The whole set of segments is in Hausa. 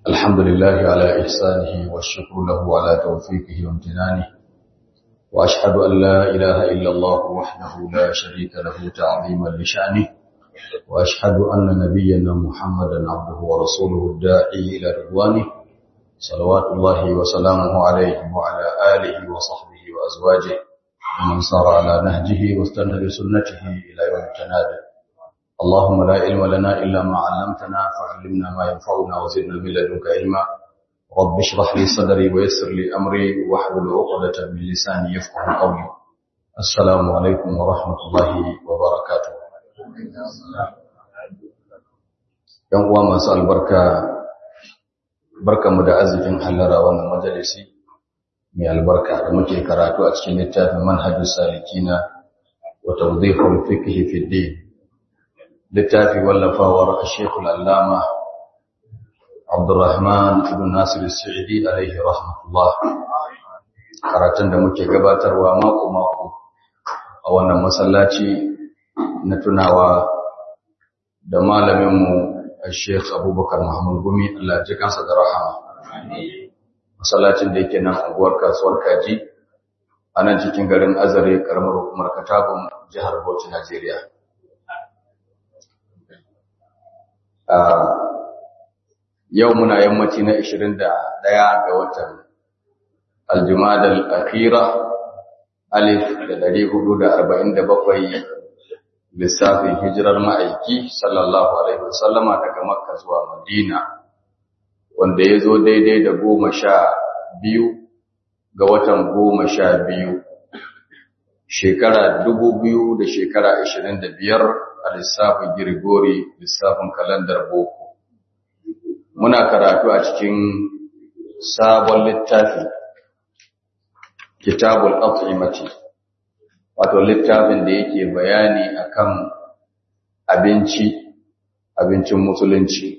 الحمد لله على إحسانه والشكر له على توفيقه وامتنانه وأشهد أن لا إله إلا الله وحده لا شريك له تعظيما لشأنه وأشهد أن نبينا محمدا عبده ورسوله الداعي إلى رضوانه صلوات الله وسلامه عليه وعلى آله وصحبه وأزواجه ومن سار على نهجه واستنى بسنته إلى يوم التناد اللهم لا علم لنا إلا ما علمتنا فعلمنا ما ينفعنا وزدنا من لدنك علما رب اشرح لي صدري ويسر لي أمري واحلل عقدة من لساني يفقه قولي السلام عليكم ورحمة الله وبركاته ‘Yan uwa masu albarka, barkanmu da arzikin hallara wannan majalisi mai albarka da muke karatu a cikin littafin manhajus salikina wa tawdihul fiqh fi din littafi wallafawar Sheikh al-Allama Abdurrahman ibn Nasir al-Sa'idi alaihi rahmatullah karatun da muke gabatarwa mako mako a wannan masallaci na tunawa da malaminmu Sheikh Abubakar Muhammad Gumi Allah ya ji kansa da rahama masallacin da yake nan unguwar kasuwar Kaji a nan cikin garin Azare karamar hukumar Katagun jihar Bauchi Najeriya yau muna yammaci na 21 ga watan Aljumada al-Akhira alif da 447 lissafin hijirar ma'aiki sallallahu alaihi wasallama daga Makka zuwa Madina wanda ya zo daidai da goma sha biyu ga watan goma sha biyu shekara dubu biyu da shekara ashirin da biyar a lissafin girgori lissafin kalandar boko muna karatu a cikin sabon littafi kitabul at'imati wato littafin da yake bayani akan abinci abincin musulunci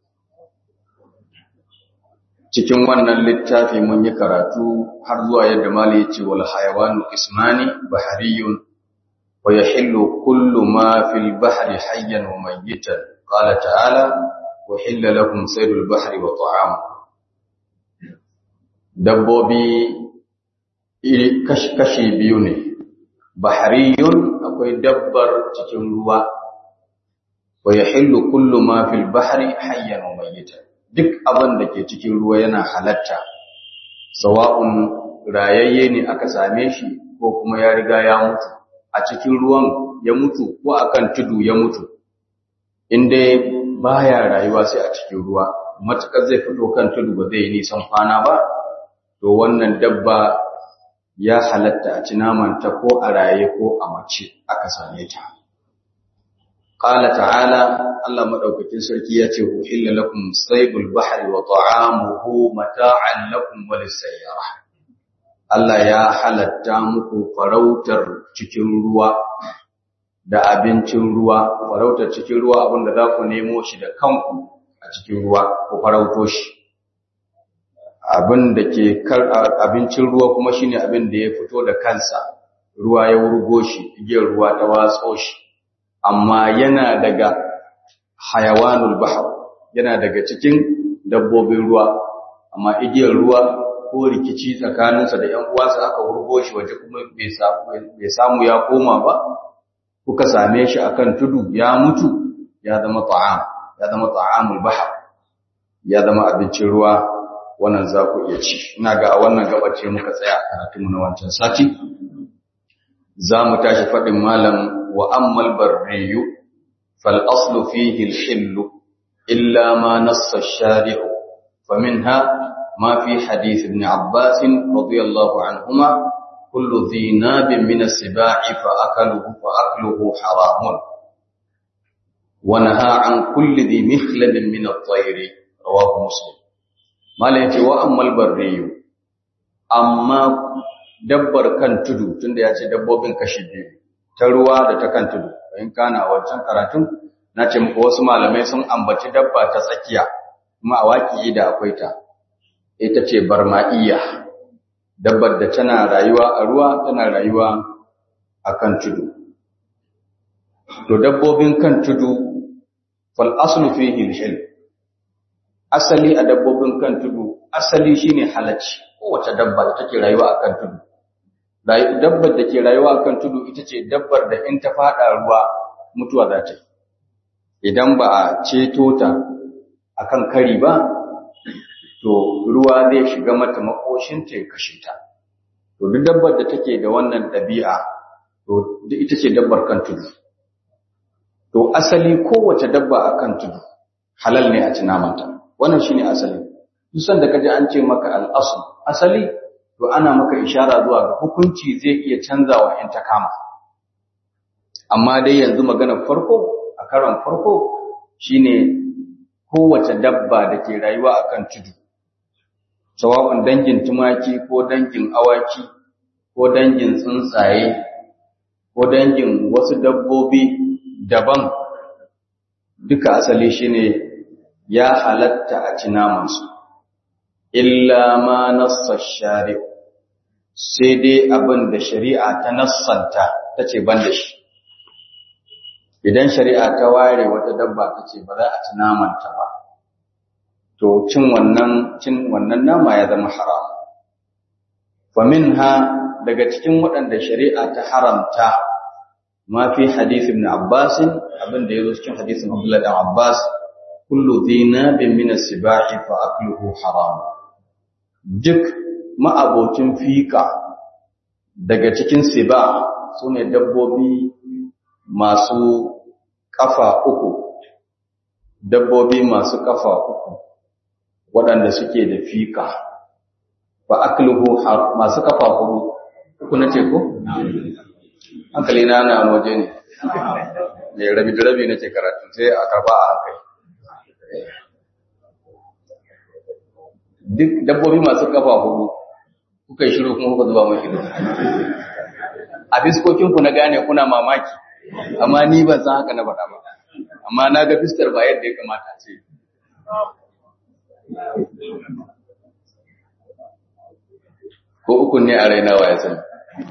cikin wannan littafi mun yi karatu har zuwa yadda mali ya ce wal hayawanu ismani bahariyun wa yahillu kullu ma fil bahri hayyan wa mayyitan qala ta'ala wa hilla lakum saydul bahri wa ta'am dabbobi kashi biyu ne bahariyun akwai dabbar cikin ruwa wa yahillu kullu ma fil bahri hayyan wa mayyitan duk abin da ke cikin ruwa yana halatta sawa'un rayayye ne aka same shi ko kuma ya riga ya mutu a cikin ruwan ya mutu ko akan tudu ya mutu inda baya rayuwa sai a cikin ruwa matukar zai fito kan tudu ba zai yi nisan kwana ba to wannan dabba ya halatta a ci namanta ko a raye ko a mace aka same ta Ƙala ta'ala, Allah maɗaukakin sarki ya ce, Uhilla lakum saibul bahari wa ta'amuhu mata'an lakum wal sayyara. Allah ya halatta muku farautar cikin ruwa da abincin ruwa, farautar cikin ruwa abinda za ku nemo shi da kanku a cikin ruwa ku farauto shi. Abin da ke abincin ruwa kuma shine abin da ya fito da kansa, ruwa ya wurgo shi, igiyar ruwa ta watso shi. amma yana daga hayawanul bahar yana daga cikin dabbobin ruwa amma igiyar ruwa ko rikici tsakaninsa da ƴan uwansa aka wurgo shi waje kuma bai samu ya koma ba kuka same shi akan tudu ya mutu ya zama ta'am ya zama ta'amul bahar ya zama abincin ruwa wannan za ku iya ci ina ga a wannan gabace muka tsaya karatunmu na wancan sati za mu tashi faɗin malam وأما البري فالأصل فيه الحل إلا ما نص الشارع فمنها ما في حديث ابن عباس رضي الله عنهما كل ذي ناب من السباع فأكله فأكله حرام ونهى عن كل ذي مخلب من الطير رواه مسلم ما ليتي وأما البري أما دبر كان تدو تندي يأتي دبوبين كشدين ta ruwa da ta kan tudu in kana wancan karatun na ce muku wasu malamai sun ambaci dabba ta tsakiya kuma a waki da akwai ta ita ce barma'iyya dabbar da tana rayuwa a ruwa tana rayuwa a kan tudu to dabbobin kan tudu fal aslu fihi al asali a dabbobin kan tudu asali shine halacci kowace dabba da take rayuwa a kan tudu dabbar da ke rayuwa a kan tudu ita ce dabbar da in ta fada ruwa mutuwa za ta yi idan ba a ceto ta a kan kari ba to ruwa zai shiga mata makoshinta ya kashe ta to duk dabbar da take da wannan ɗabi'a to ita ce dabbar kan tudu to asali kowace dabba a kan tudu halal ne a ci namanta wannan shine asali duk sanda kaji an ce maka al-asl asali to ana maka ishara zuwa ga hukunci zai iya canzawa in ta kama amma dai yanzu maganar farko a karon farko shine kowace dabba da ke rayuwa akan tudu sawa'un dangin tumaki ko dangin awaki ko dangin tsuntsaye ko dangin wasu dabbobi daban duka asali shine ya halatta a ci namansu illa ma nassa shari'u sai dai abin da shari'a ta nassanta ta ce ban da shi idan shari'a ta ware wata dabba ta ce ba za a ci namanta ba to cin wannan cin wannan nama ya zama haram fa minha daga cikin waɗanda shari'a ta haramta ma fi hadith ibn Abbas abin da yazo cikin hadisin Abdullah ibn Abbas kullu dhinabin min as-sibahi fa akluhu haram duk ma'abocin fika daga cikin siba sune dabbobi masu kafa uku dabbobi masu kafa uku waɗanda suke da fika fa akluhu masu kafa hudu uku na ce ko hankali na na waje ne ne rabi da rabi nake karatu sai a karba a hankali duk dabbobi masu kafa hudu kuka yi shiru kuma kuka zuba mashi a fiskokinku na gane kuna mamaki amma ni ban san haka na faɗa ba amma na ga fiskar ba yadda ya kamata ce ko uku ne a raina wa ya sani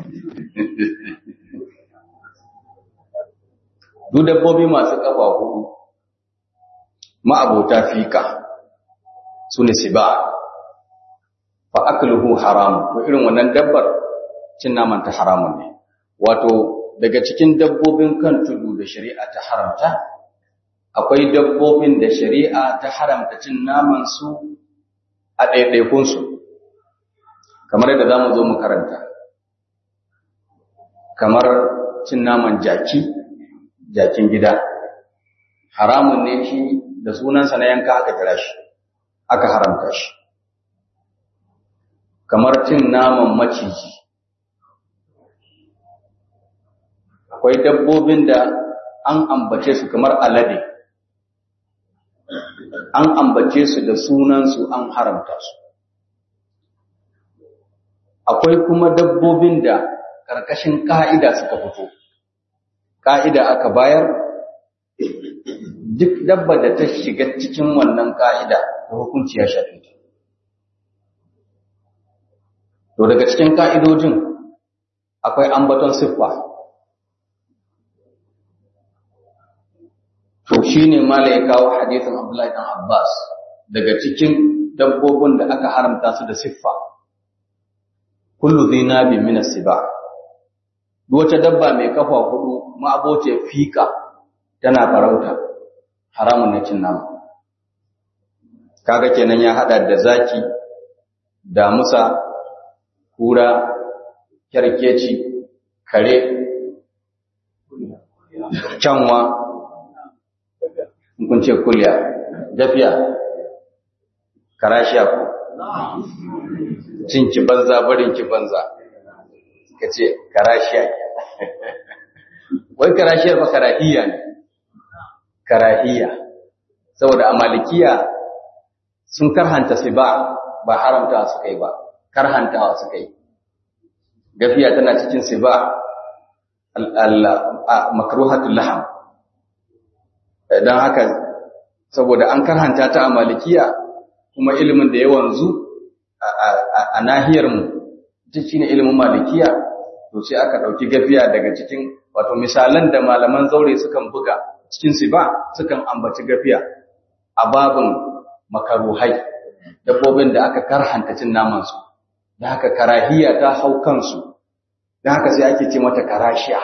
duk dabbobi masu kafa hudu ma'abota fika su ne siba fa akluhu haram to irin wannan dabbar cin naman ta haramun ne wato daga cikin dabbobin kan tudu da shari'a ta haramta akwai dabbobin da shari'a ta haramta cin naman su a ɗaiɗaikun su kamar yadda zamu zo mu karanta kamar cin naman jaki jakin gida haramun ne shi da sunansa na yanka aka kira shi aka haramta shi kamar cin naman maciji akwai dabbobin da an ambace su kamar alade an ambace su da sunansu an haramta su akwai kuma dabbobin da ƙarƙashin ƙa'ida suka fito ƙa'ida aka bayar duk dabba da ta shiga cikin wannan ƙa'ida da hukunci ya shafi ta to daga cikin ƙa'idojin akwai ambaton siffa to shi ne mala ya kawo hadithin abdullahi ɗan abbas daga cikin dabbobin da aka haramta su da siffa kullu zinabi min as-siba wata dabba mai kafa hudu ma'aboce fika tana farauta haramun ne cin nama kaga kenan ya hada da zaki damusa kura kyarkeci kare canwa kun ce kulya dafiya karashiya ku cin ki banza barin ki banza ka ce karashiya wai karashiyar ba karahiya ne karahiya saboda a malikiya sun karhanta su ba ba haramta su kai ba karhantawa su kai gafiya tana cikin su ba makruhatul laham don haka saboda an karhanta ta a malikiya kuma ilimin da ya wanzu a nahiyarmu ita shine ilimin malikiya to sai aka ɗauki gafiya daga cikin wato misalan da malaman zaure sukan buga cikin su ba sukan ambaci gafiya a babin makaruhai dabbobin da aka karhanta cin naman su da haka karahiya ta hau kansu da haka sai ake ce mata karashiya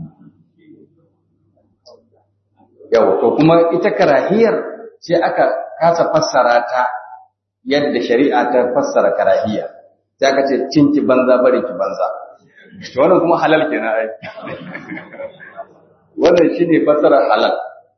yawa to kuma ita karahiyar sai aka kasa fassara ta yadda shari'a ta fassara karahiya sai aka ce cin ki banza bari ki banza to wannan kuma halal kenan ai wannan shine fassarar halal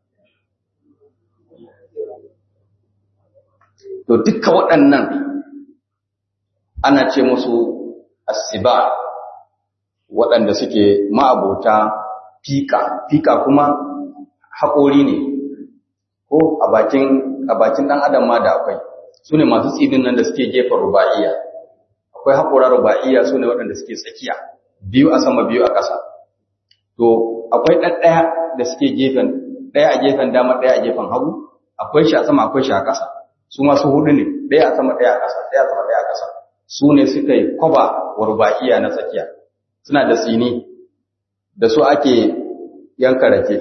to duka waɗannan ana ce musu asiba waɗanda suke ma'abota fika fika kuma haƙori ne ko a bakin a bakin ɗan adam ma da akwai su ne masu tsinin nan da suke gefen ruba'iya akwai haƙora ruba'iya su ne waɗanda suke tsakiya biyu a sama biyu a ƙasa to akwai ɗaɗɗaya da suke gefen ɗaya a gefen dama ɗaya a gefen hagu akwai shi a sama akwai shi a ƙasa su masu hudu ne ɗaya a sama ɗaya a ƙasa ɗaya a sama ɗaya a ƙasa su ne suka yi kwaba wa ruba'iya na tsakiya suna da tsini da su ake yanka rake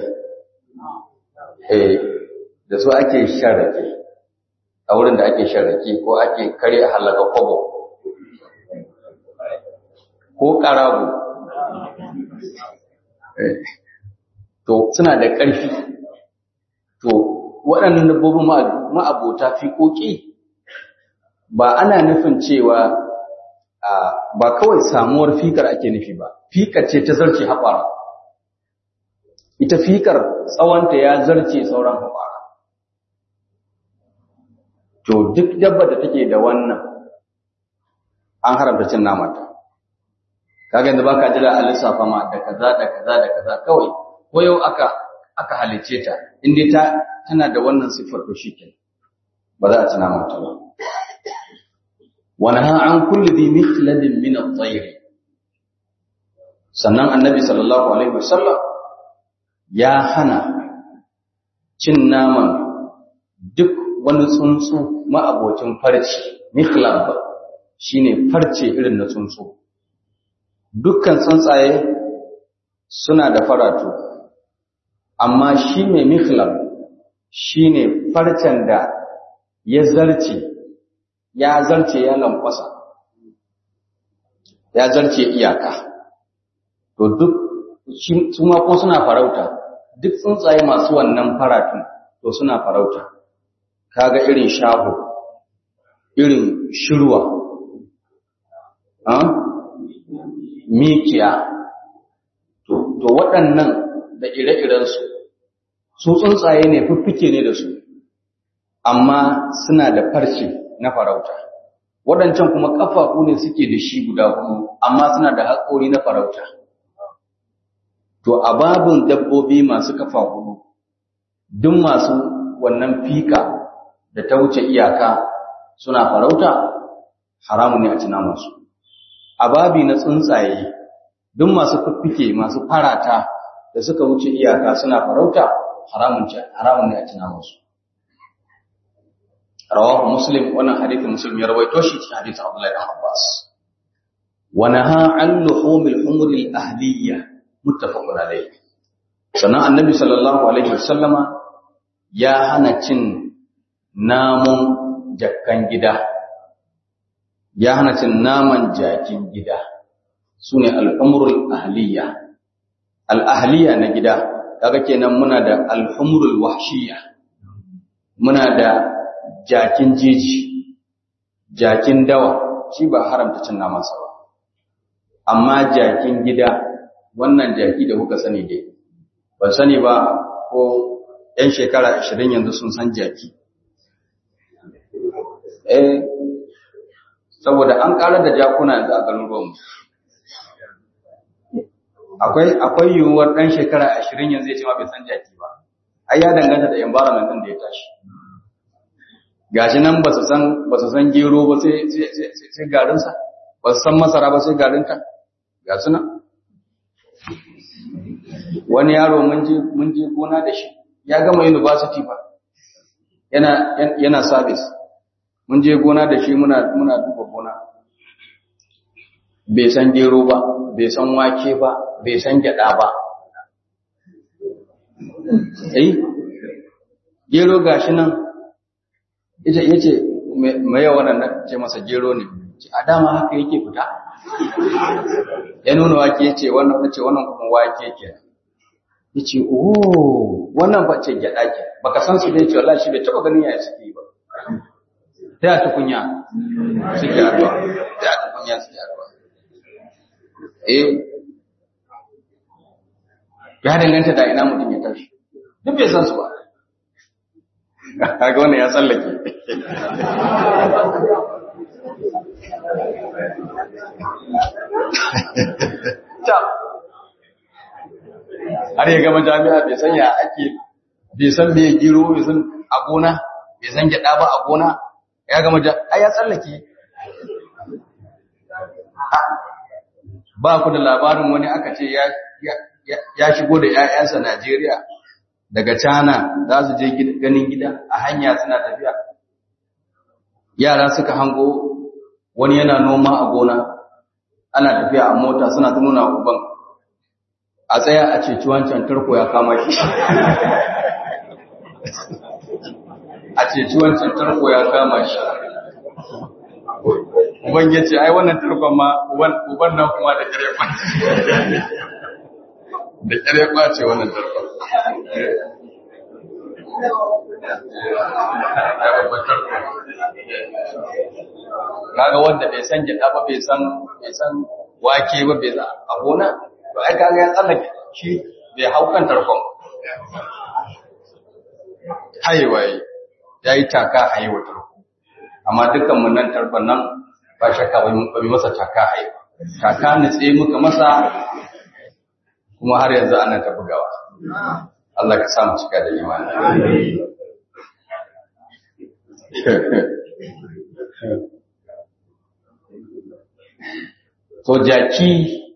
eh da su ake shan rake a wurin da ake shan rake ko ake kare halaka kwabo ko ƙarago to suna da ƙarfi to waɗannan dabbobin ma'abota fiƙoƙi ba ana nufin cewa ba kawai samuwar fikar ake nufi ba fikar ce ta zarce haɓara ita fikar tsawonta ya zarce sauran haɓara to duk dabba da take da wannan an haramta cin namanta kaga yanzu baka jira a lissafa ma da kaza da kaza da kaza kawai ko yau aka aka halice ta inda ta tana da wannan siffar to shikenan ba za a ci namanta ba ونهى عن كل ذي مخلب من الطير sannan annabi sallallahu alaihi wasallam ya hana cin naman duk wani tsuntsu ma'abocin farce mikhlab shine farce irin na tsuntsu dukkan tsuntsaye suna da faratu amma shi mai mikhlab shine farcen da ya zarce ya zarce ya lankwasa ya zarce iyaka to duk su ma ko suna farauta duk tsuntsaye masu wannan faratun to suna farauta kaga irin shaho irin shirwa mikiya to waɗannan da ire-irensu su tsuntsaye ne fiffike ne da su amma suna da farce na farauta waɗancan kuma ƙafafu ne suke da shi guda huɗu amma suna da haƙori na farauta to a babin dabbobi masu kafa huɗu duk masu wannan fika da ta wuce iyaka suna farauta haramun ne a ci namansu a babi na tsuntsaye duk masu fiffike masu farata da suka wuce iyaka suna farauta haramun ne a ci namansu rawahu muslim wannan hadithin muslim ya rawaito shi cikin hadithin abdullahi ibn abbas wa naha an luhumil humur al ahliyya muttafaqun alayh sannan annabi sallallahu alaihi wasallama ya hana cin namun jakkan gida ya hana cin naman jakin gida sune al humur al ahliyya al ahliyya na gida kaga kenan muna da al humur al wahshiyya muna da jakin jeji jakin dawa shi ba haramta cin namansa ba amma jakin gida wannan jaki da kuka sani dai ban sani ba ko 'yan shekara ashirin yanzu sun san jaki eh saboda an ƙara da jakuna yanzu a garuruwanmu akwai akwai yiwuwar ɗan shekara ashirin yanzu ya ce ma bai san jaki ba ai ya danganta da environment ɗin da ya tashi gashi nan ba su san ba su san gero ba sai sai garinsa ba su san masara ba sai garinta ga su nan wani yaro mun je mun je gona da shi ya gama university ba yana yana service mun je gona da shi muna muna duba gona bai san gero ba bai san wake ba bai san gyada ba eh gero gashi nan yace yace me yawa wannan ce masa gero ne a dama haka yake fita ya nuna wake yace wannan nace wannan kuma wake kenan yace oh wannan ba ce gyada ke baka san su dai ce wallahi shi bai taba ganin yaya suke ba ta ya tukunya suke addu'a ta ya tukunya suke addu'a eh ya danganta da ina mutum ya tashi duk bai san su ba kaga wannan ya tsallake ta har ya gama jami'a bai san ya ake bai san me giro bai san a gona bai san gyada ba a gona ya gama jami'a ya tsallake ba ku da labarin wani aka ce ya ya shigo da ‘ya'yansa Najeriya daga Cana za su je ganin gida a hanya suna tafiya. Yara suka hango wani yana noma a gona, ana tafiya a mota suna ta nuna uban a tsaya a ceci wancan tarko ya kama shi. A ceci wancan tarko ya kama shi. Uban ya ce, ai wannan tarkon ma, uban nan kuma da kare kwanci. da ƙyar ɓace wannan tarkon. Kaga wanda bai san gyaɗa ba bai san bai san wake ba bai san a gona, to ai kaga ya tsallake shi bai hau kan tarkon. Haiwaye, ya yi taka haiwa tarko. Amma dukkan mun nan tarkon nan ba shakka ba mu masa taka haiwa. Taka nutse muka masa kuma har yanzu ana ta bugawa. Allah ka samu cika da imani. To jaki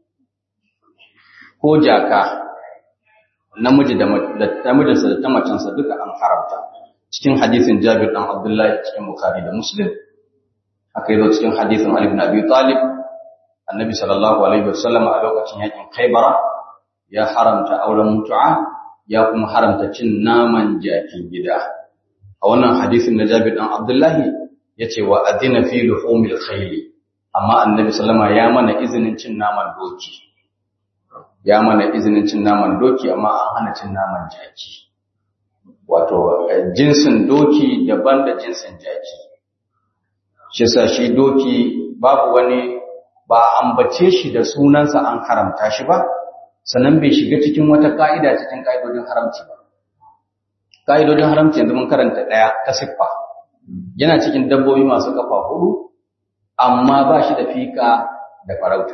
ko jaka namiji da namijinsa da ta macensa duka an haramta. Cikin hadisin Jabir dan Abdullahi cikin Bukhari da Muslim haka yazo cikin hadisin Ali ibn Abi Talib Annabi sallallahu alaihi wasallam a lokacin yakin Khaibara ya haramta auren mutu'a ya kuma haramta cin naman jakin gida a wannan hadisin na Jabir dan Abdullahi yace wa adina fi luhumil khayl amma annabi sallama ya mana izinin cin naman doki ya mana izinin cin naman doki amma an hana cin naman jaki wato jinsin doki daban da jinsin jaki shi yasa shi doki babu wani ba ambace shi da sunansa an haramta shi ba sannan bai shiga cikin wata ka'ida cikin ka'idodin haramci ba. Ka'idodin haramci yanzu mun karanta ɗaya ta siffa, yana cikin dabbobi masu kafa hudu, amma ba shi da fika da farauta.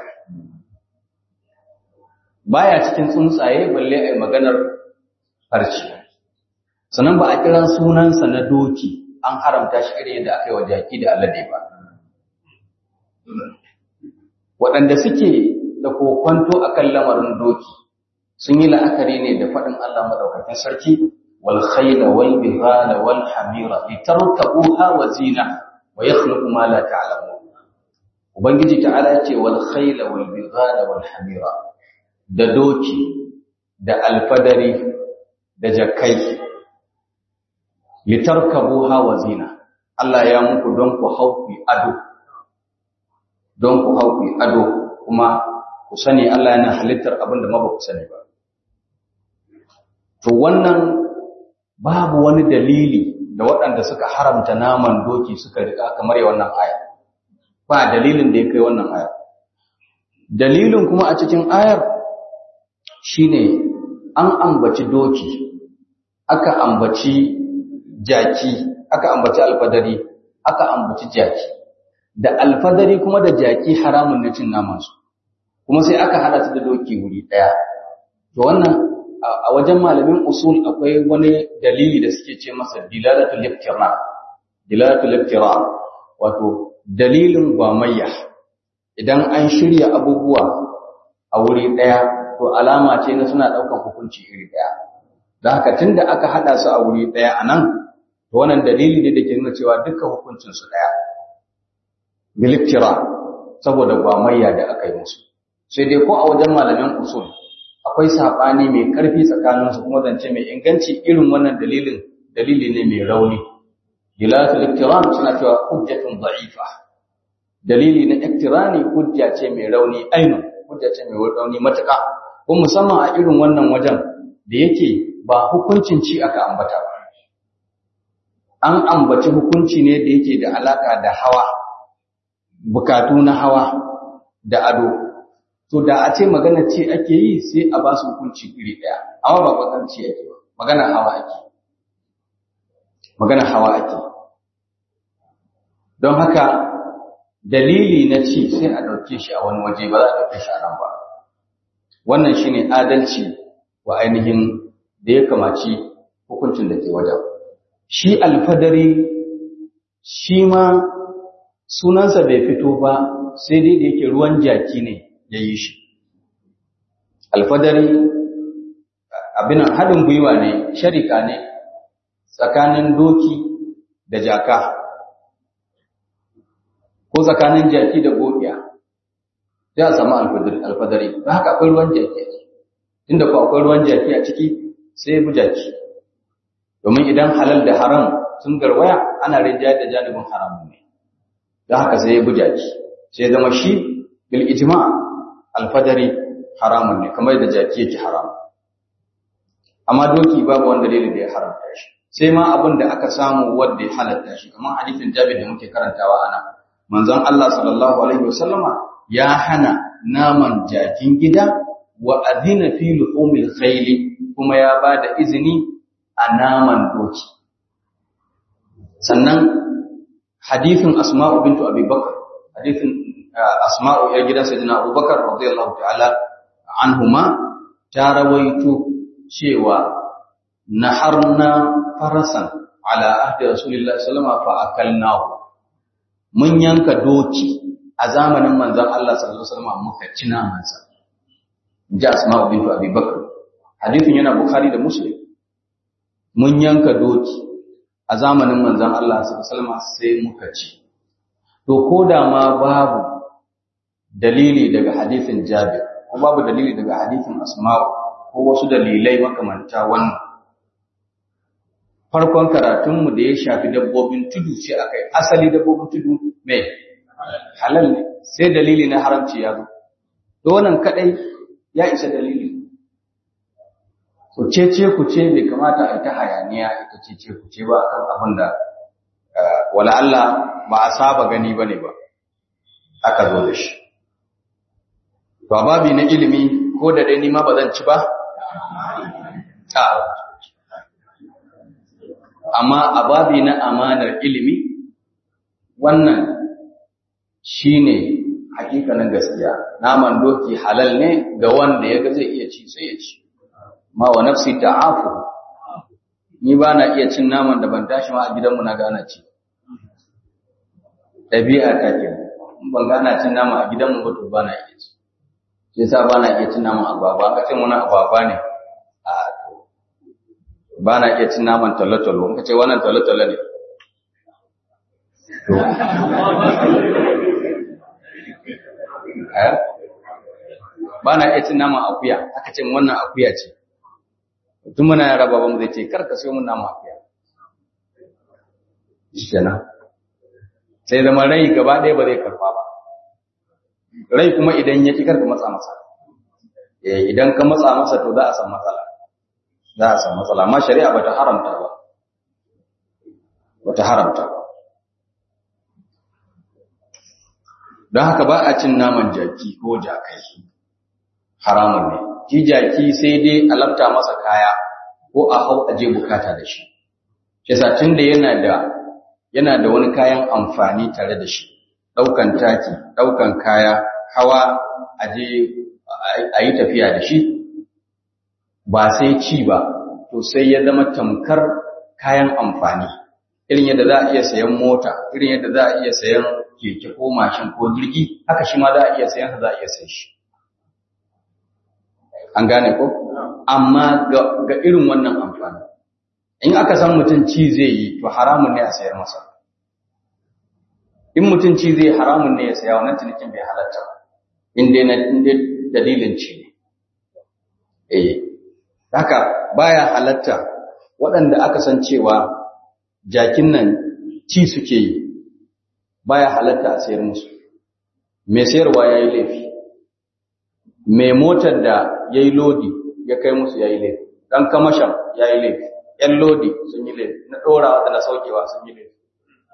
Baya cikin tsuntsaye balle a maganar farci. Sannan ba a kiran sunansa na doki an haramta shi irin yadda aka yi wa jaki da alade ba. Waɗanda suke da kokwanto akan lamarin doki sun yi la'akari ne da faɗin Allah madaukakin sarki wal khayla wal bighala wal hamira litarkabuha wa zina wa yakhluqu ma la ta'lamun ubangiji ta'ala yace wal khayla wal bighala wal hamira da doki da alfadari da jakai litarkabuha wa zina Allah ya muku don ku hauki ado don ku hauki ado kuma ku sani Allah yana halittar abin da ma ba ku sani ba. To wannan babu wani dalili da waɗanda suka haramta naman doki suka riƙa kamar ya wannan aya. Ba dalilin da ya kai wannan aya. Dalilin kuma a cikin ayar shine an ambaci doki, aka ambaci jaki, aka ambaci alfadari, aka ambaci jaki. Da alfadari kuma da jaki haramun na cin namansu. kuma sai aka hada su da doki wuri daya to wannan a wajen malamin usul akwai wani dalili da suke ce masa dilalatul iqtira dilalatul iqtira wato dalilin gwamayya idan an shirya abubuwa a wuri daya to alama ce na suna daukan hukunci iri daya dan haka tunda aka hada su a wuri daya anan to wannan dalili ne da ke nuna cewa dukkan hukuncin su daya bil iqtira saboda gwamayya da aka yi musu sai dai ko a wajen malamin usul akwai sabani mai karfi tsakanin su kuma zance mai inganci irin wannan dalilin dalili ne mai rauni dilatul iktiran suna cewa hujjatun da'ifa dalili na iktirani hujja ce mai rauni ainun hujja ce mai rauni matuƙa ko musamman a irin wannan wajen da yake ba hukuncin ci aka ambata ba an ambaci hukunci ne da yake da alaka da hawa bukatu na hawa da ado to da a ce magana ce ake yi sai a ba su hukunci iri ɗaya amma ba magana ce ake ba magana hawa ake magana hawa ake don haka dalili na ci sai a ɗauke shi a wani waje ba za a ɗauke shi a nan ba wannan shine adalci wa ainihin da ya kamaci hukuncin da ke wajen shi alfadari shi ma sunansa bai fito ba sai dai da yake ruwan jaki ne ya yi shi alfadari abinan haɗin gwiwa ne sharika ne tsakanin doki da jaka ko tsakanin jaki da gobiya sai a samu alfadari ba haka akwai ruwan jaki a ciki inda ko akwai ruwan jaki a ciki sai bu jaki domin idan halal da haram sun garwaya ana rinjayar da janibin haramun ne don haka sai bu jaki sai zama shi bil ijma alfadari haramun ne kamar da jaki yake haram amma doki babu wanda dalili da ya haramta shi sai ma abin da aka samu wanda ya halatta shi kamar hadisin Jabir da muke karantawa ana manzon Allah sallallahu alaihi wasallama ya hana naman jakin gida wa adina fi luhumil khayl kuma ya bada izini a naman doki sannan hadithin asma'u bintu abi bakr hadithin asma'u ya gidan sayyidina abubakar radiyallahu ta'ala anhuma ta rawaito cewa naharna farasan ala ahdi rasulillahi sallallahu alaihi wasallam fa akalnahu mun yanka doki a zamanin manzon Allah sallallahu alaihi wasallam muka ci namansa ji asma'u bintu abi bakr hadithin yana bukhari da muslim mun yanka doki a zamanin manzon Allah sallallahu alaihi wasallam sai muka ci to koda ma babu dalili daga hadithin Jabir ko babu dalili daga hadithin Asma'u ko wasu dalilai makamanta wannan farkon karatunmu da ya shafi dabbobin tudu sai aka yi asali dabbobin tudu mai halal ne sai dalili na haramci ya zo to wannan kadai ya isa dalili to cece ku ce bai kamata a ta hayaniya ita cece ku ce ba akan abin da wala Allah ba a saba gani bane ba aka zo da shi to babi na ilimi ko da dai ni ma ba zan ci ba amma a babi na amanar ilimi wannan shine hakikanin gaskiya naman doki halal ne ga wanda ya ga zai iya ci sai ya ci ma wa nafsi ta'afu ni ba na iya cin naman da ban tashi ma a gidanmu na gana ci ɗabi'a ta ke ban gana cin nama a gidanmu ba to ba na iya ci shi yasa ba na iya cin naman agwagwa ka ce wani agwagwa ne a ba na iya cin naman talo-talo in ka ce wannan talo-talo ne ba na iya cin naman akuya aka ce wannan akuya ce tun muna yara baban mu zai ce kar ka sayo mun naman akuya shikenan sai zama rai gaba ɗaya ba zai karfa ba rai kuma idan ya ƙi karka matsa masa idan ka matsa masa to za a san matsala za a san matsala amma shari'a bata haramta ba bata haramta ba don haka ba a cin naman jaki ko jakai haramun ne ki jaki sai dai a lafta masa kaya ko a hau aje bukata da shi yasa tunda yana da yana da wani kayan amfani tare da shi ɗaukan taki ɗaukan kaya hawa aje a yi tafiya da shi ba sai ci ba to sai ya zama tamkar kayan amfani irin yadda za a iya sayan mota irin yadda za a iya sayan keke ko mashin ko jirgi haka shi ma za a iya sayan za a iya sayan shi an gane ko amma ga irin wannan amfani in aka san mutum ci zai yi to haramun ne a sayar masa in mutum ci zai haramun ne ya saya wannan cinikin bai halatta ba in dai na dalilin ci ne eh haka baya halatta waɗanda aka san cewa jakin nan ci suke yi baya halatta a sayar musu mai sayarwa ya yi laifi mai motar da ya yi lodi ya kai musu ya yi laifi ɗan kamashan ya yi laifi ‘yan lodi sun yi laifi na ɗorawa da na saukewa sun yi laifi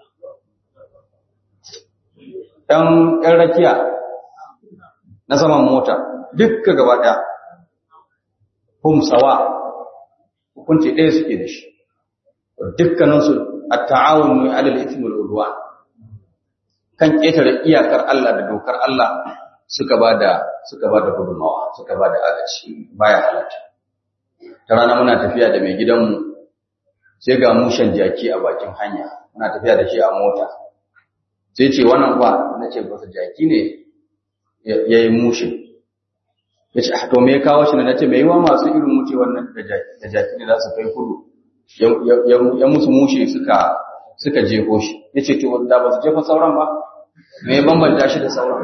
‘yan rakiya na saman mota dukka gaba ɗaya hum sawa hukunci ɗaya suke da shi dukkaninsu a ta'awun mai alal itimul udwan kan ƙetare iyakar Allah da dokar Allah suka ba da suka ba da gudunmawa suka ba da agaci baya halatta ta rana muna tafiya da mai gidanmu sai ga mushen jaki a bakin hanya muna tafiya da shi a mota sai ce wannan kwa na ce ba jaki ne ya yi mushe ya ce to me ya kawo shi na ce mai yiwa masu irin wuce wannan da jaki ne za su kai kudu ya musu mushe suka suka jefo shi ya ce to da ba su jefa sauran ba me ya bambanta shi da sauran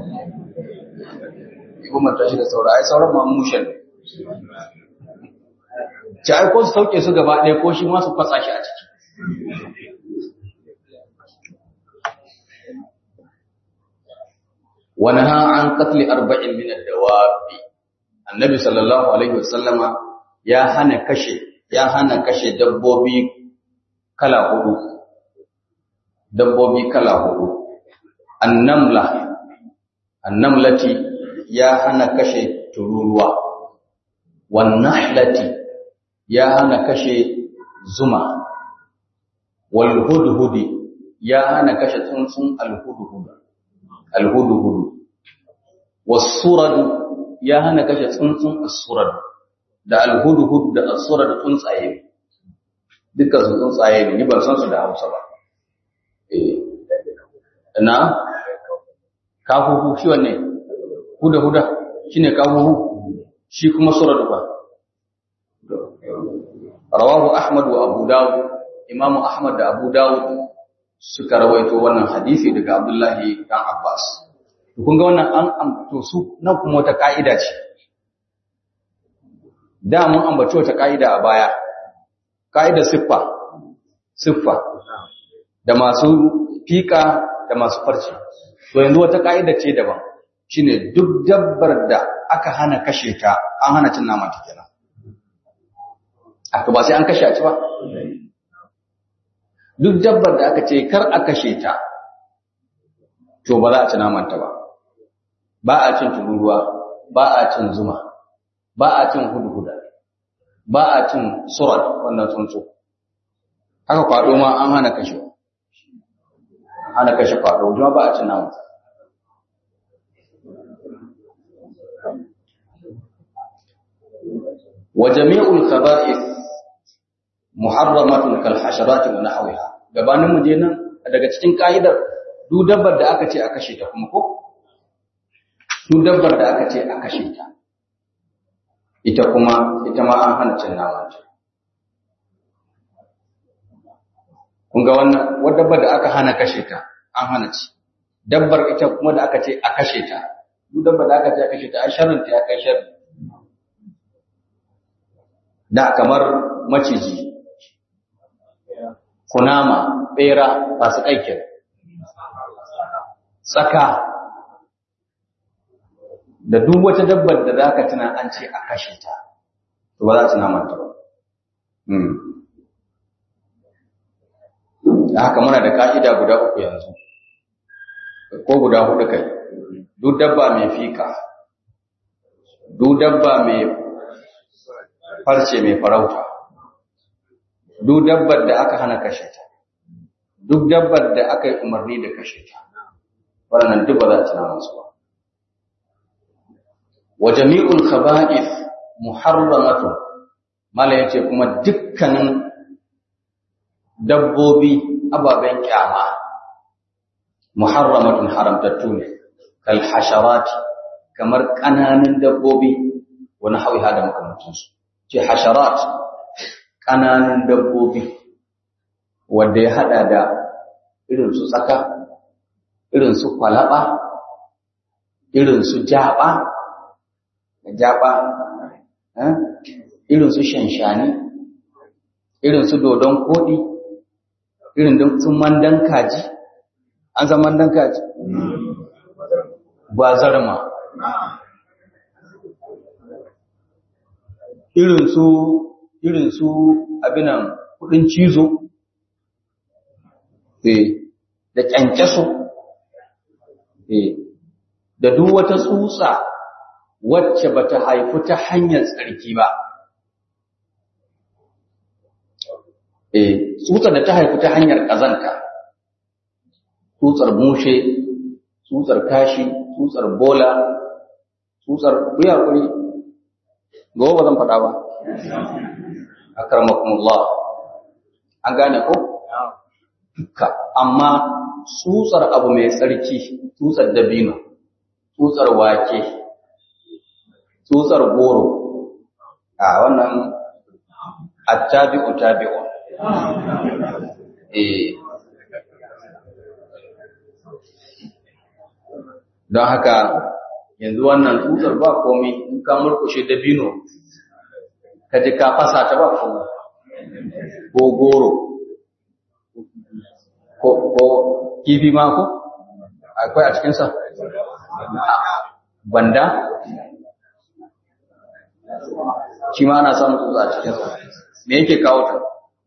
ya bambanta shi da sauran ai sauran ma mushen ci ai ko su sauke su gaba ɗaya ko shi ma su fasa shi a ciki wani ha an katli arba'in min ad-dawabi annabi sallallahu alaihi wasallama ya hana kashe ya hana kashe dabbobi kala hudu dabbobi kala hudu annamla annamlati ya hana kashe tururuwa wannahlati ya hana kashe zuma walhudhudi ya hana kashe tsuntsun alhudhud alhudhud wasurad ya hana kashe tsuntsun asurad da alhudhud da asurad tsuntsaye dukkan su tsuntsaye ne ni ban san su da Hausa ba eh na kafufu shi wanne huda huda shine kafufu shi kuma surad ba rawahu ahmad wa abu dawud imam ahmad da abu dawud suka rawaito wannan hadisi daga abdullahi dan abbas kun ga wannan an ambato su nan kuma wata ka'ida ce da mun ambaci wata ka'ida a baya ka'ida siffa siffa da masu fika da masu farci to yanzu wata ka'ida ce daban shine duk dabbar da aka hana kashe ta an hana cin naman ta kenan aka ba sai an kashe a ci ba duk dabbar da aka ce kar a kashe ta to ba za a ci naman ta ba ba a cin tururuwa ba a cin zuma ba a cin hudhuda ba a cin surat wannan tsuntsu haka kwado ma an hana kashe hana kashe kwado kuma ba a cin naman wa jami'ul khaba'ith muharramatun kal hasharati wa nahwiha gabanin mu je nan daga cikin ka'idar duk dabbar da aka ce a kashe ta kuma ko duk dabbar da aka ce a kashe ta ita kuma ita ma an hana cin naman ta kun ga wannan wadda dabbar da aka hana kashe ta an hana ci dabbar ita kuma da aka ce a kashe ta duk dabbar da aka ce a kashe ta a sharrin ta ya kai sharri da kamar maciji kunama bera ba su kaikin tsaka da duk wata dabbar da za ka tuna an ce a kashe ta to ba za su namanta ba da haka muna da ka'ida guda uku yanzu ko guda hudu kai duk dabba mai fika duk dabba mai farce mai farauta duk dabbar da aka hana kashe ta duk dabbar da aka yi umarni da kashe ta waɗannan duk ba za a tuna musu ba wa jami'ul khaba'ith muharramatun mala yace kuma dukkanin dabbobi ababen kyama muharramatun haramtattu ne kal hasharati kamar kananan dabbobi wani hawiha da makamancinsu ce hasharat ƙananan dabbobi wanda ya haɗa da irin su tsaka irin su kwalaba irin su jaba jaba irin su shanshani irin su dodon koɗi irin sun mandan kaji an san mandan kaji gwazarma irin su irin su abinan kudin cizo eh da kyankyaso eh da duk wata tsutsa wacce bata haifu ta hanyar tsarki ba eh tsutsar da ta haifu ta hanyar kazanta tsutsar mushe tsutsar kashi tsutsar bola tsutsar buya kuri gobe ba zan faɗa ba akramakumullah an gane ko duka amma tsutsar abu mai tsarki tsutsar dabino tsutsar wake tsutsar goro a wannan attabi'u tabi'u eh don haka yanzu wannan tsutsar ba komai in ka murkushe dabino ka ji ka fasa ta ba komai ko goro ko ko kifi ma ko akwai a cikinsa banda shi ma ana samun tsutsa a cikinsa me yake kawo ta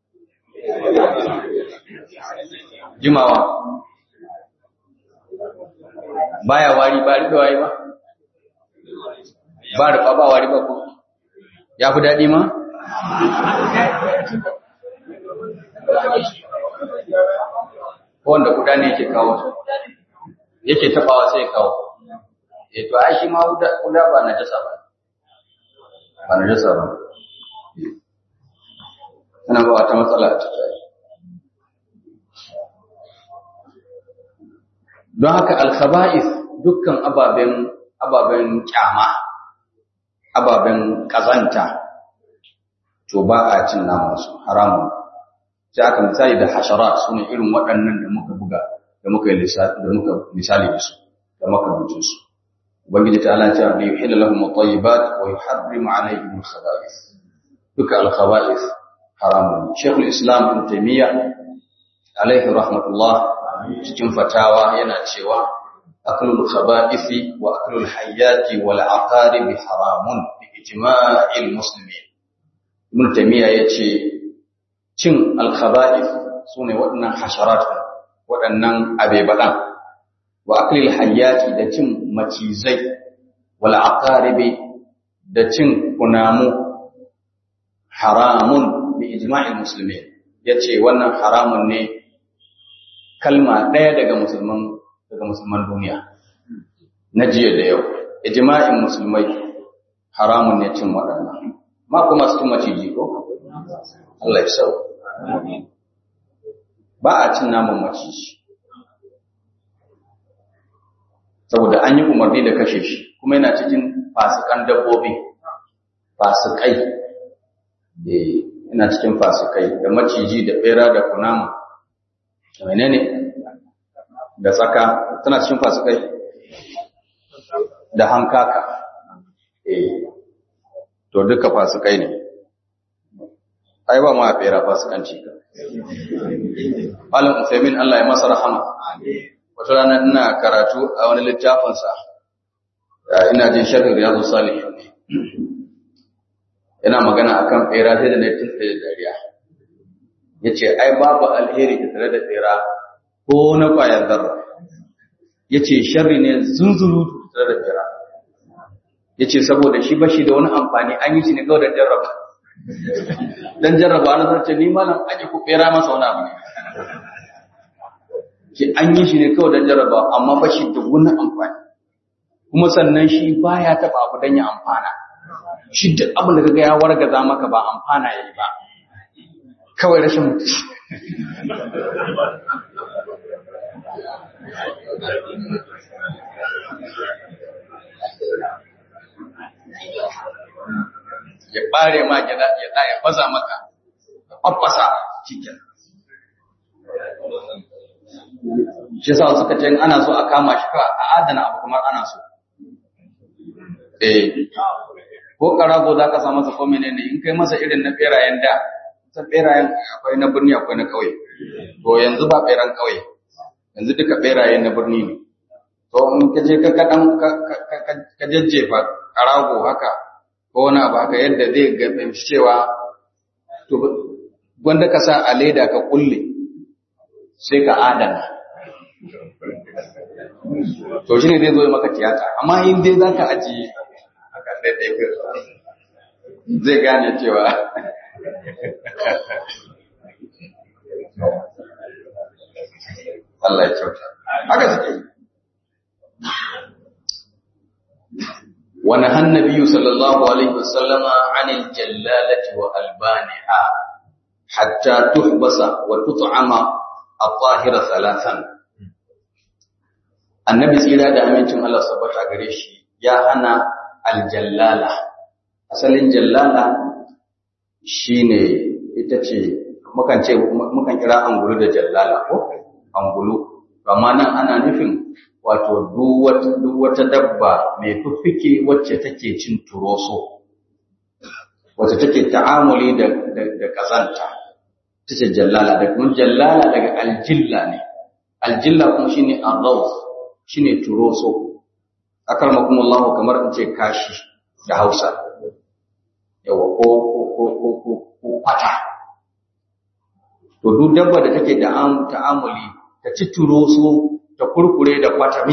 jimawa baya wari ba rufe waye ba ba rufa ba wari ba ko ya fi daɗi ma ko wanda kuda ne yake kawo yake tabawa sai kawo eh to ai shi ma kuda ba na jasa ba ba na jasa ba ana ba wata matsala a cikin don haka alkhaba'is dukkan ababen ababen kyama ababen kazanta to ba a cin naman su haramun sai aka misali da hasharat sune irin waɗannan da muka buga da muka yi da muka misali da su da makamantin su ubangiji ta Allah ya ce yuhillu lahum at-tayyibat wa yuharrimu alayhim al-khaba'is duka al-khaba'is haramun Sheikhul Islam Ibn Taymiyyah alaihi rahmatullah cikin fatawa yana cewa aklul khaba'isi wa aklul hayyati wal aqarib haramun bi ijma'il muslimin ibn tamiya yace cin al khaba'is sune waɗannan hasharat waɗannan abebadan wa aklil hayyati da cin macizai wal aqarib da cin kunamu haramun bi ijma'il muslimin yace wannan haramun ne kalma ɗaya daga musulman daga musulman duniya na jiya da yau ijma'in musulmai haramun ne cin waɗannan ma kuma su maciji ko Allah ya sau ba a cin naman maciji saboda an yi umarni da kashe shi kuma yana cikin fasikan dabbobi fasikai eh yana cikin fasikai da maciji da bera da kunama menene da tsaka tana cikin fasikai da hankaka eh to duka fasikai ne ai ba ma fera fasikanci ka Malam Usaimin Allah ya masa rahama wata rana ina karatu a wani littafin sa ina jin sharhin riyadu salihin ne yana magana akan fera sai da na tunta da dariya yace ai babu alheri tare da fera ko na kwayar zarra yace sharri ne zunzuru tare da fera yace saboda shi bashi da wani amfani an yi shi ne kawai da jarraba dan jarraba na zace ni malam aje ku fera masa wani abu ne ki an yi shi ne kawai dan jarraba amma bashi da wani amfani kuma sannan shi baya taba abu dan ya amfana shi duk abin da kaga ya wargaza maka ba amfana yayi ba kawai rashin mutunci ya bare ma gida ya da ya baza maka abbasa cikin shi sa suka ce ana so a kama shi ka a adana abu kamar ana so eh ko karago za ka sa masa ko menene in kai masa irin na berayen da ta berayen akwai na birni akwai na kauye to yanzu ba ɓeran ƙauye yanzu duka ɓeraye na birni ne to in ka je ka kaɗan ka jajjefa ƙarago haka ko wani abu haka yadda zai ga fahimci cewa to gwanda ka sa a leda ka kulle sai ka adana to shi ne zai zo maka tiyata amma in dai za ka ajiye a kan ɗaiɗai zai gane cewa Allah ya kyauta haka suke yi ونهى النبي صلى الله عليه وسلم عن الجلالة وألبانها حتى تحبس وتطعم الطاهر ثلاثا النبي سيرا da amincin Allah sabbata gare shi ya hana aljallala asalin jallala shine ita ce mukan ce mukan kira angulu da jallala ko angulu amma nan ana nufin wato duk wata dabba mai fiffike wacce take cin turoso wacce take ta'amuli da da kazanta tace jallala da kuma jallala daga aljilla ne aljilla kuma shine arraus shine turoso akarmakum Allah kamar in ce kashi da Hausa yawa ko ko ko ko ko kwata to duk dabba da take da ta'amuli ta ci turoso ta kurkure da kwatami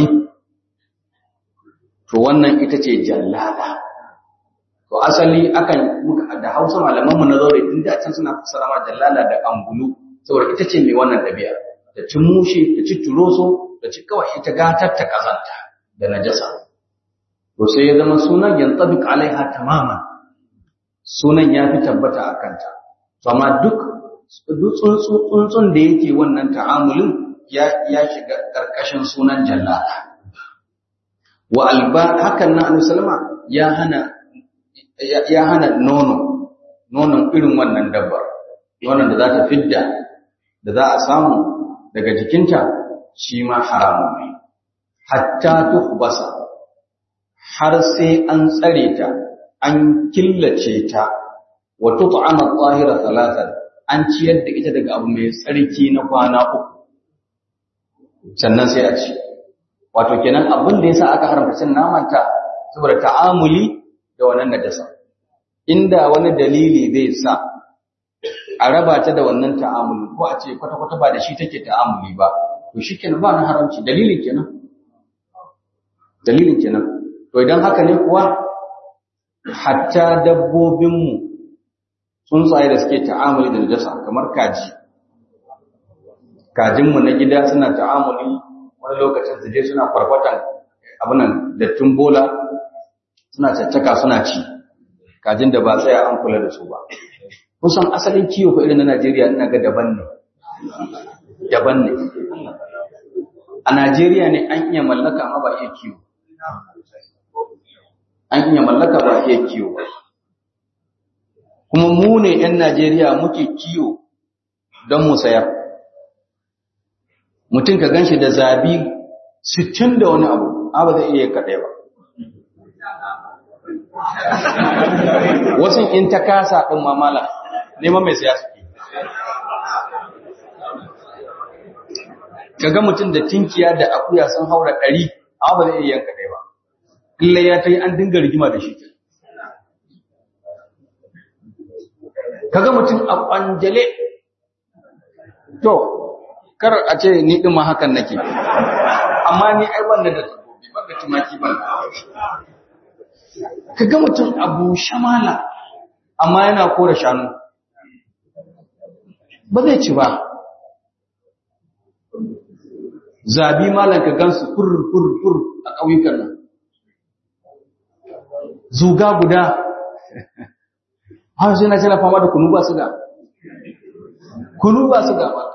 to wannan ita ce jallala to asali akan da Hausa malamanmu na zaure tun da can suna fassara ma jallala da angulu saboda ita ce mai wannan dabi'a ta ci mushe ta ci turoso ta ci kawai ita gatar ta kazanta da najasa to sai ya zama sunan yantabiq alaiha tamaman sunan ya fi tabbata a kanta to amma duk tsuntsun da yake wannan ta'amulin ya shiga ƙarƙashin sunan jallala wa alba hakan na annabi sallama ya hana ya hana nono nonon irin wannan dabbar nonon da za ta fidda da za a samu daga jikinta shi ma haramun ne hatta tuhbasa har sai an tsare ta an killace ta wa tut'ama at-tahira thalathan an ciyar da ita daga abu mai tsarki na kwana uku sannan sai a ci wato kenan abin da yasa aka haramta cin namanta saboda ta'amuli da wannan najasa inda wani dalili zai sa a raba ta da wannan ta'amuli ko a ce kwata kwata ba da shi take ta'amuli ba to shikenan ba na haramci dalilin kenan dalilin kenan to idan haka ne kuwa hatta dabbobinmu tsuntsaye da suke ta'amuli da najasa kamar kaji kajinmu na gida suna ta'amuli wani lokacin su je suna kwarkwatan abinan dattin bola suna caccaka suna ci kajin da ba tsaya an kula da su ba kusan asalin kiwo ko irin na Najeriya ina ga daban ne daban ne a Najeriya ne an iya mallaka amma ba iya kiwo an iya mallaka ba iya kiwo kuma mu ne 'yan Najeriya muke kiwo don mu sayar mutum ka ganshi da zabi sittin da wani abu ba zai iya kaɗai ba wasu in ta kasa ɗin mamala neman mai siya suke ka ga mutum da tinkiya da akuya sun haura ɗari ba zai iya yanka ɗaya ba illa ya ta yi an dinga rigima da shi ka ga mutum a ƙwanjale to kar a ce ni din ma hakan nake amma ni ai ban da dabbobi ban da tumaki ban kaga mutum abu shamala amma yana kora shanu ba zai ci ba zabi malan ka gansu fur fur fur a ƙauyukan nan zuga guda har sai na tana fama da kunu ba su ga kunu ba su ga ba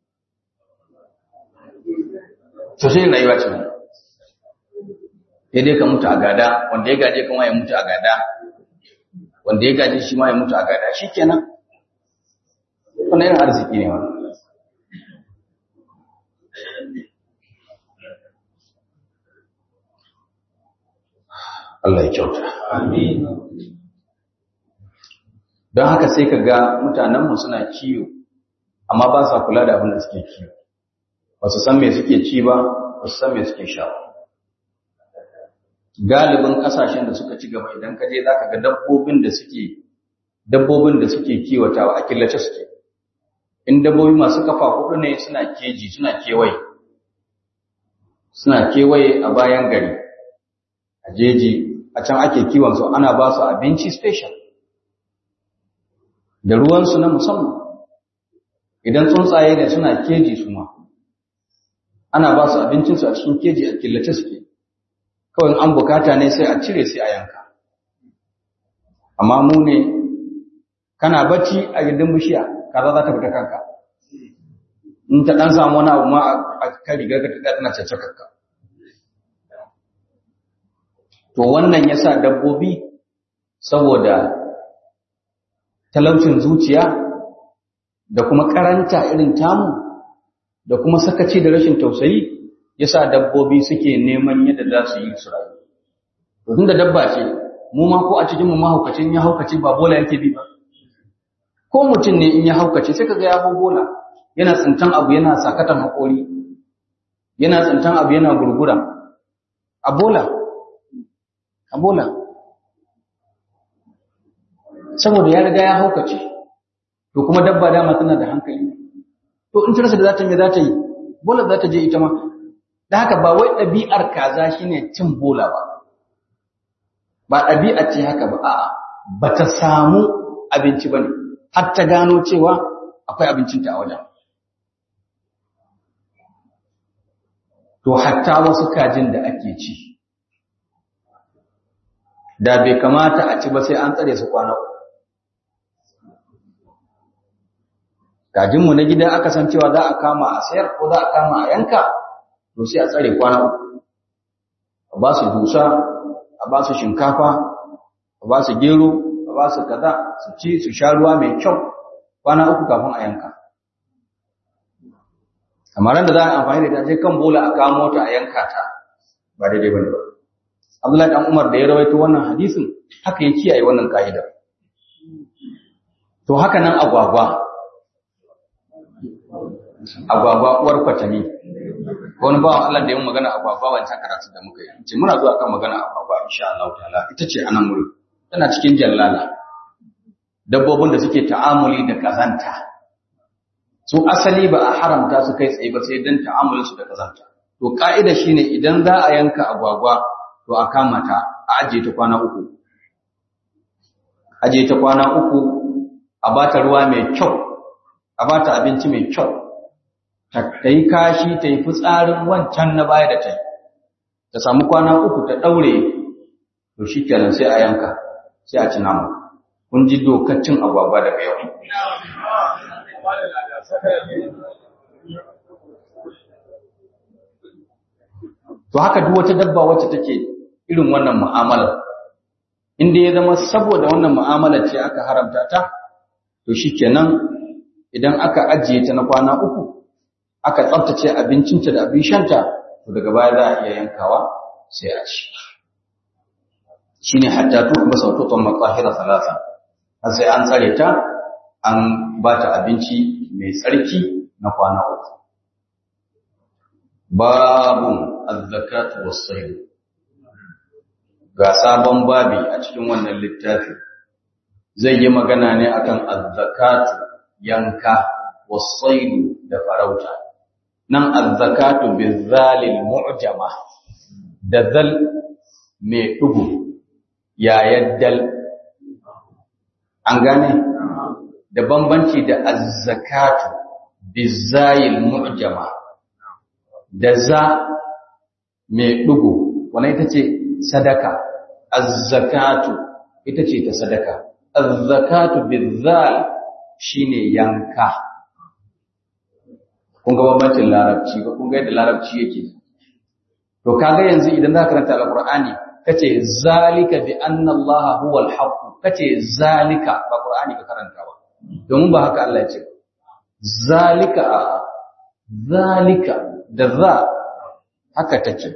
to sai rayuwa ce sai dai ka mutu a gada wanda ya gaje kuma ya mutu a gada wanda ya gaje shi ma ya mutu a gada shikenan wannan irin arziki ne wannan Allah ya kyauta amin don haka sai ka ga mutanenmu suna kiyo amma ba sa kula da abin da suke kiwo ba su san me suke ci ba ba su san me suke sha galibin kasashen da suka ci gaba idan ka je zaka ga dabbobin da suke dabbobin da suke kiwatawa a killace suke in dabbobi masu kafa hudu ne suna keji suna kewaye suna kewaye a bayan gari a jeji a can ake kiwon su ana ba su abinci special da ruwansu na musamman idan tsuntsaye ne suna keji su ma ana ba su abincinsu a cikin keji a killace suke kawai an bukata ne sai a cire sai a yanka amma mu ne kana bacci a gindin bishiya kaza za ta fita kanka in ta dan samu wani abu ma a kan rigar ka ta tana caccakarka to wannan yasa dabbobi saboda talaucin zuciya da kuma karanta irin tamu da kuma sakaci da rashin tausayi yasa dabbobi suke neman yadda za su yi su rayu to tunda dabba ce mu ma ko a cikin mu mahaukacin ya haukace ba bola yake bi ba ko mutum ne in ya haukace sai kaga ya bola yana tsintan abu yana sakatan hakori yana tsintan abu yana gurgura a bola a bola saboda ya riga ya haukace to kuma dabba dama tana da hankali to in tarsa da za ta me za ta yi bola za ta je ita ma da haka ba wai ɗabi'ar kaza shine cin bola ba ba ɗabi'a ce haka ba a'a ba ta samu abinci ba ne har ta gano cewa akwai abincinta a wajen to hatta wasu kajin da ake ci da bai kamata a ci ba sai an tsare su kwana kajinmu na gida aka san cewa za a kama a sayar ko za a kama a yanka to sai a tsare kwana uku a ba su dusa a ba su shinkafa a ba su gero a ba su kaza su ci su sha ruwa mai kyau kwana uku kafin a yanka kamar da za a amfani da ita sai kan bola a kamo ta a yanka ta ba daidai bane ba Abdullahi dan Umar da ya rawaito wannan hadisin haka ya kiyaye wannan ka'ida to haka nan agwagwa agwagwa uwar kwatami wani bawan Allah da ya magana agwagwa wancan karatu da muka yi ce muna zuwa kan magana agwagwa insha Allah ta'ala ita ce anan muri tana cikin jallala dabbobin da suke ta'amuli da kazanta su asali ba a haramta su kai tsaye ba sai dan ta'amulin su da kazanta to ka'ida shine idan za a yanka agwagwa to a kama ta a ajiye ta kwana uku ajiye ta kwana uku a bata ruwa mai kyau a bata abinci mai kyau ta yi kashi ta yi fitsarin wancan na baya da ta yi ta samu kwana uku ta ɗaure to shi kenan sai a yanka sai a ci namu kun ji dokar cin agwagwa daga yau to haka duk wata dabba wacce take irin wannan mu'amalar inda ya zama saboda wannan mu'amalar ce aka haramta ta to shikenan idan aka ajiye ta na kwana uku aka tsaftace abincinta da abin shanta to daga baya za a iya yankawa sai a ci shine hatta tu kuma saututan matsahira salasa har sai an tsare ta an ba ta abinci mai tsarki na kwana uku babun azzakatu was-sayd ga sabon babi a cikin wannan littafi zai yi magana ne akan azzakatu yanka was-sayd da farauta nan azzakatu bizalil mu'jama da zal mai dugu yayin dal an gane da bambanci da azzakatu bizayil mu'jama da za mai dugu wannan ita ce sadaka azzakatu ita ce ta sadaka azzakatu bizal shine yanka kun ga bambancin larabci ba kun ga yadda larabci yake to kaga yanzu idan za ka karanta alqur'ani kace zalika bi anna allaha huwa alhaq kace zalika ba qur'ani ka karanta ba domin ba haka Allah ya ce zalika zalika da za haka take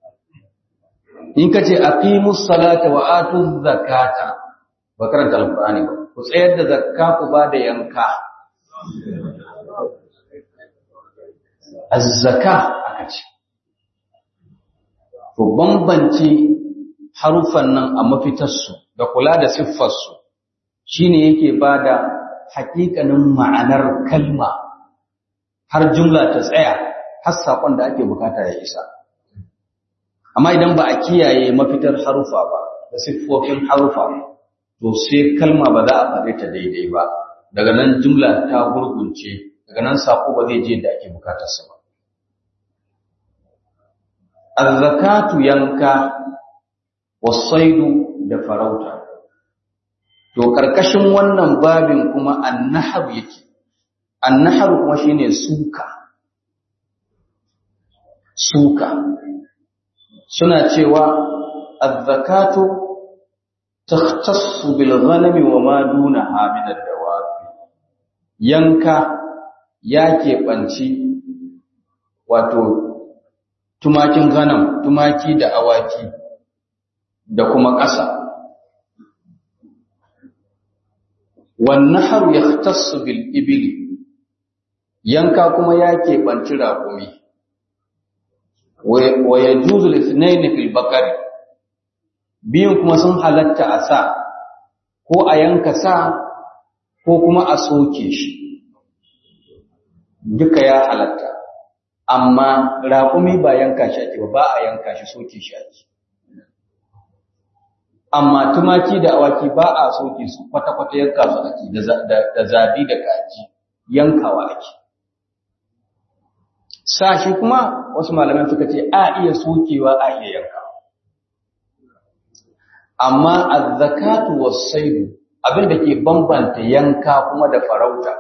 in kace aqimus salata wa atuz zakata ba karanta alqur'ani ba ku tsayar da zakka ku ba da yanka azzaka aka ce to bambance harufan nan a mafitarsu da kula da siffarsu shine yake bada hakikanin ma'anar kalma har jumla ta tsaya har saƙon da ake bukata ya isa amma idan ba a kiyaye mafitar harufa ba da siffofin harufa to sai kalma ba za a faɗe ta daidai ba daga nan jumla ta gurgunce daga nan saƙo ba zai je da ake bukatarsa ba azzakatu yanka wasaidu da farauta to karkashin wannan babin kuma annahab yake annahab kuma shine suka suka suna cewa azzakatu takhtassu bil ghanami wa ma dunaha min ad-dawab yanka yake banci wato tumakin ganam tumaki da awaki da kuma ƙasa والنحر يختص بالإبل yanka kuma ya keɓanci raƙumi wa ya juzu litinaini fil bakari biyun kuma sun halatta a sa ko a yanka sa ko kuma a soke shi duka ya halatta amma raƙumi ba yanka shi ake ba a yanka shi soke shi ake amma tumaki da awaki ba a soke su kwata-kwata yanka su ake da zabi da kaji yankawa ake sashi kuma wasu malaman suka ce a iya sokewa a iya yankawa amma azzakatu was-saydu abin da ke bambanta yanka kuma da farauta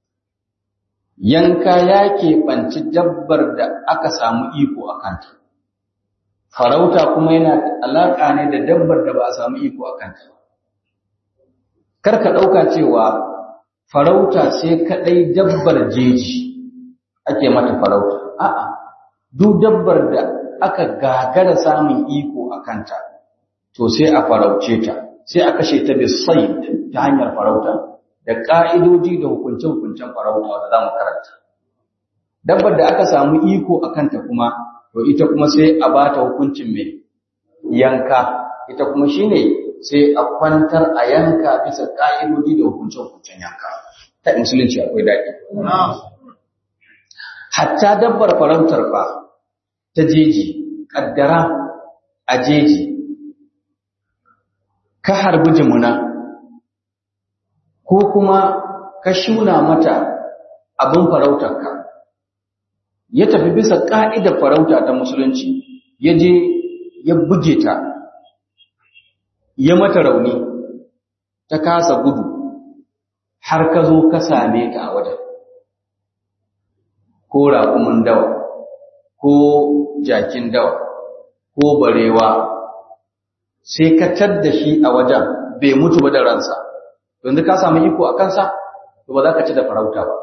yanka ya keɓanci dabbar da aka samu iko a kanta farauta kuma yana alaƙa ne da dabbar da ba a samu iko a kanta kar ka ɗauka cewa farauta sai kaɗai dabbar jeji ake mata farauta a'a duk dabbar da aka gagara samun iko a kanta to sai a farauce ta sai a kashe ta bisaid ta hanyar farauta da ƙa'idoji da hukunce-hukuncen farauta wanda za mu karanta dabbar da aka samu iko a kanta kuma to ita kuma sai a ba ta hukuncin mai yanka ita kuma shine sai a kwantar a yanka bisa ƙa'idoji da hukunce-hukuncen yanka ta musulunci akwai daɗi hatta dabbar farautar fa ta jeji ƙaddara a jeji ka harbi jimuna ko kuma ka shuna mata abin farautarka ya tafi bisa ƙa'idar farauta ta musulunci ya je ya buge ta ya mata rauni ta kasa gudu har ka zo ka same ta a wajen ko raƙumin dawa ko jakin dawa ko barewa sai ka tadda shi a wajen bai mutu ba da ransa yanzu ka samu iko a kansa to ba za ka ci da farauta ba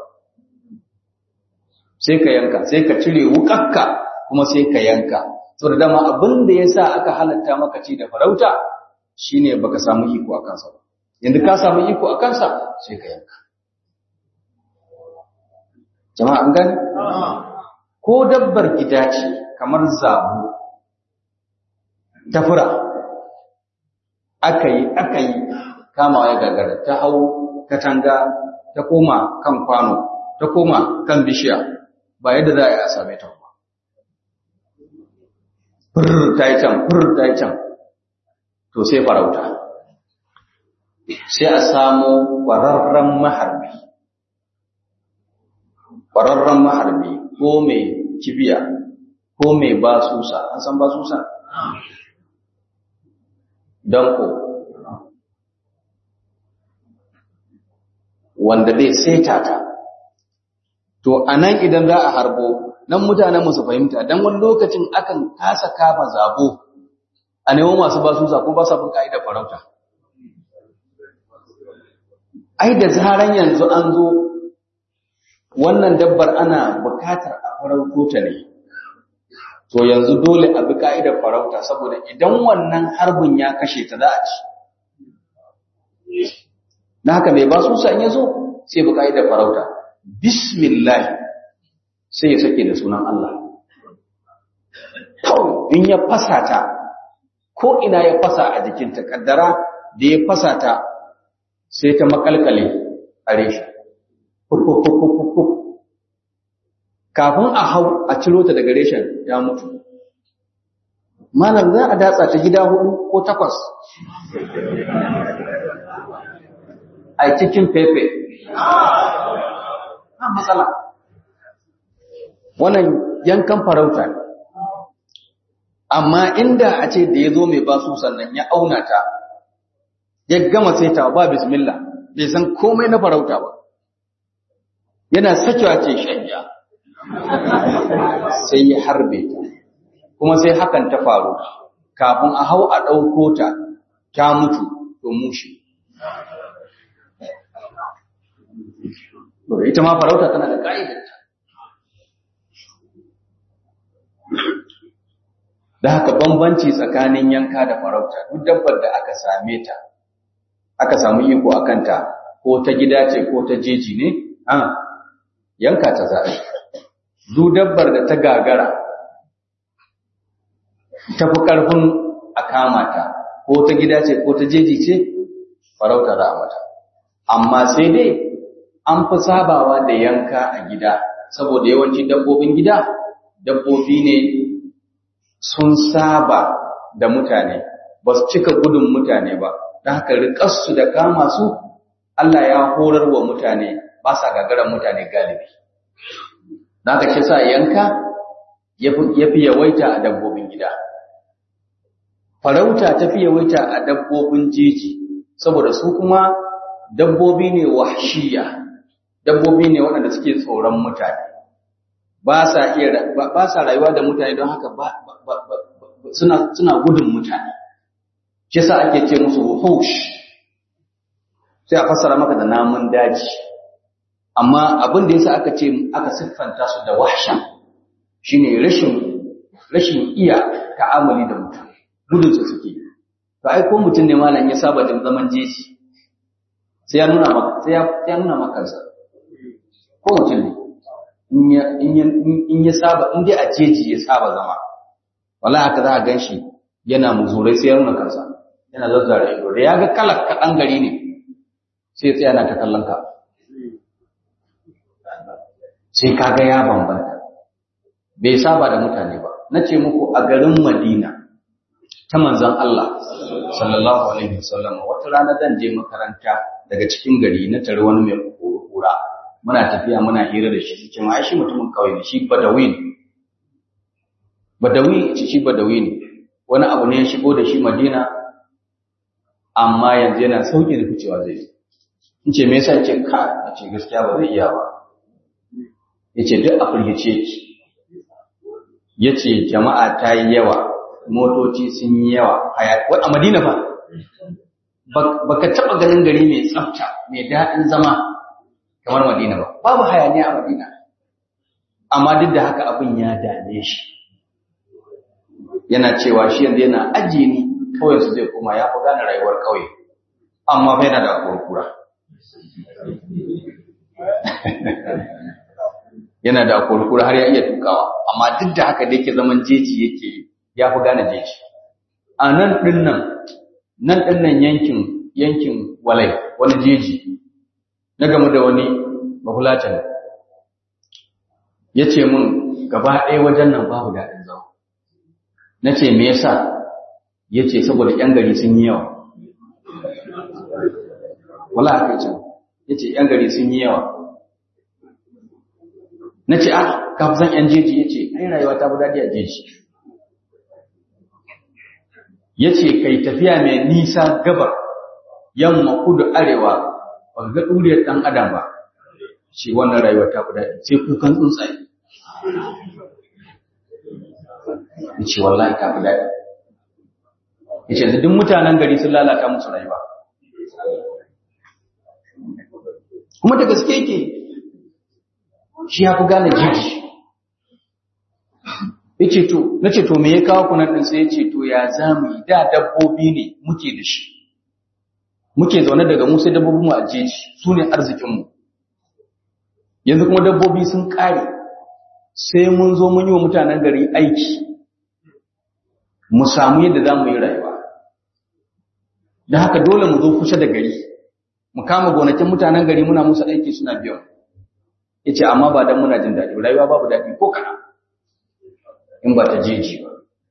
sai ka yanka sai ka cire wukakka kuma sai ka yanka saboda dama abin da ya sa aka halatta maka ci da farauta shine baka samu iko a kansa ba yanzu ka samu iko a kansa sai ka yanka jama'a an gani ko dabbar gida ce kamar zabu ta fura aka yi aka yi kamawa ya gagara ta hau katanga ta koma kan kwano ta koma kan bishiya ba yadda za a yi a same ta ba fur ta yi can fur ta yi can to sai farauta sai a samu ƙwararren maharbi ƙwararren maharbi ko mai kibiya ko mai basusa an san basusa danko wanda zai saita ta to anan idan za a harbo nan mutanen musu fahimta dan wani lokacin akan kasa kama zabo a nemo masu basusa ko ba sa bin ka'idar farauta ai da zaran yanzu an zo wannan dabbar ana bukatar a farauto ta ne to yanzu dole a bi ka'idar farauta saboda idan wannan harbin ya kashe ta za a ci na haka mai basu san ya zo sai bi ka'idar farauta bismillah sai ya sake da sunan Allah kawai in ya fasa ta ko ina ya fasa a jikinta kaddara da ya fasa ta sai ta makalkale a reshe kafin a hau a ciro ta daga reshen ya mutu malam za a datsa ta gida hudu ko takwas a cikin fefe a matsala wannan yankan farauta ne amma inda a ce da ya zo mai basu sannan ya auna ta ya gama saita ba bismillah bai san komai na farauta ba yana sakewa ce shanya sai ya harbe ta kuma sai hakan ta faru kafin a hau a ɗauko ta ta mutu to mushi ita ma farauta tana da ƙa'idarta da haka bambanci tsakanin yanka da farauta duk dabbar da aka same ta aka samu iko a kanta ko ta gida ce ko ta jeji ne a yanka ta za a duk dabbar da ta gagara ta fi ƙarfin a kama ta ko ta gida ce ko ta jeji ce farauta za a mata amma sai dai an fi sabawa da yanka a gida saboda yawanci dabbobin gida dabbobi ne sun saba da mutane ba su cika gudun mutane ba don haka riƙarsu da kama su Allah ya horar wa mutane ba sa gagarar mutane galibi don haka shi sa yanka ya fi yawaita a dabbobin gida farauta ta fi yawaita a dabbobin jeji saboda su kuma dabbobi ne wahshiya dabbobi ne waɗanda suke tsoron mutane ba sa iya ba sa rayuwa da mutane don haka ba suna suna gudun mutane shi yasa ake ce musu wuhush sai a fassara maka da namun daji amma abin da yasa aka ce aka siffanta su da wahsha shine rashin rashin iya ta'amuli da mutum gudun su suke to ai ko mutum ne malam ya saba da zaman jeji sai ya nuna maka sai ya nuna maka ko mutum ne in ya saba in dai a jeji ya saba zama wallahi haka za a gan shi yana muzurai sai ya nuna kansa yana zazzara ido da ya ga kalar kaɗan gari ne sai ya tsaya na ta kallon ka sai kaga ya bambanta bai saba da mutane ba na ce muku a garin madina ta manzon Allah sallallahu alaihi wasallam wata rana zan je makaranta daga cikin gari na tare wani mai kura muna tafiya muna hira da shi cikin ai shi mutumin kauye ne shi badawi ne badawi ce shi badawi ne wani abu ne ya shigo da shi madina amma yanzu yana sauki da ficewa zai yi in ce me yasa ce ka a ce gaskiya ba zai iya ba ya ce duk a firgice ki ya ce jama'a ta yi yawa motoci sun yi yawa a madina fa baka taɓa ganin gari mai tsafta mai daɗin zama kamar Madina ba babu hayaniya a Madina amma duk da haka abin ya dame shi yana cewa shi yanzu yana ajiye ni kawai su zai koma ya fi gane rayuwar kauye amma fa yana da kurkura yana da kurkura har ya iya tukawa amma duk da haka da yake zaman jeji yake ya fi gane jeji a nan ɗin nan nan ɗin nan yankin yankin walai wani jeji na gamu da wani mahulatan ya ce mun gaba ɗaya wajen nan babu daɗin zama na ce me yasa ya ce saboda ‘yan gari sun yi yawa wala aka ce ya ce ‘yan gari sun yi yawa na ce ah ka fi san ‘yan jeji ya ce ai rayuwa ta fi daɗi a jeji ya ce kai tafiya mai nisa gabar yamma kudu arewa ba ga ɗuriyar ɗan adam ba ce wannan rayuwar ta fi daɗi sai kukan tsuntsaye ya ce wallahi ta fi daɗi ya ce duk mutanen gari sun lalata musu rayuwa kuma da gaske yake shi ya fi gane jiji ya ce to na ce to me ya kawo kunan ɗin sai ya ce to ya za mu yi da dabbobi ne muke da shi muke zaune daga mu sai dabbobin mu a jeji su ne arzikinmu yanzu kuma dabbobi sun ƙare sai mun zo mun yi wa mutanen gari aiki mu samu yadda za mu yi rayuwa da haka dole mu zo kusa da gari mu kama gonakin mutanen gari muna musu aiki suna biyan ya ce amma ba don muna jin daɗi rayuwa babu daɗi ko kana in ba ta jeji ba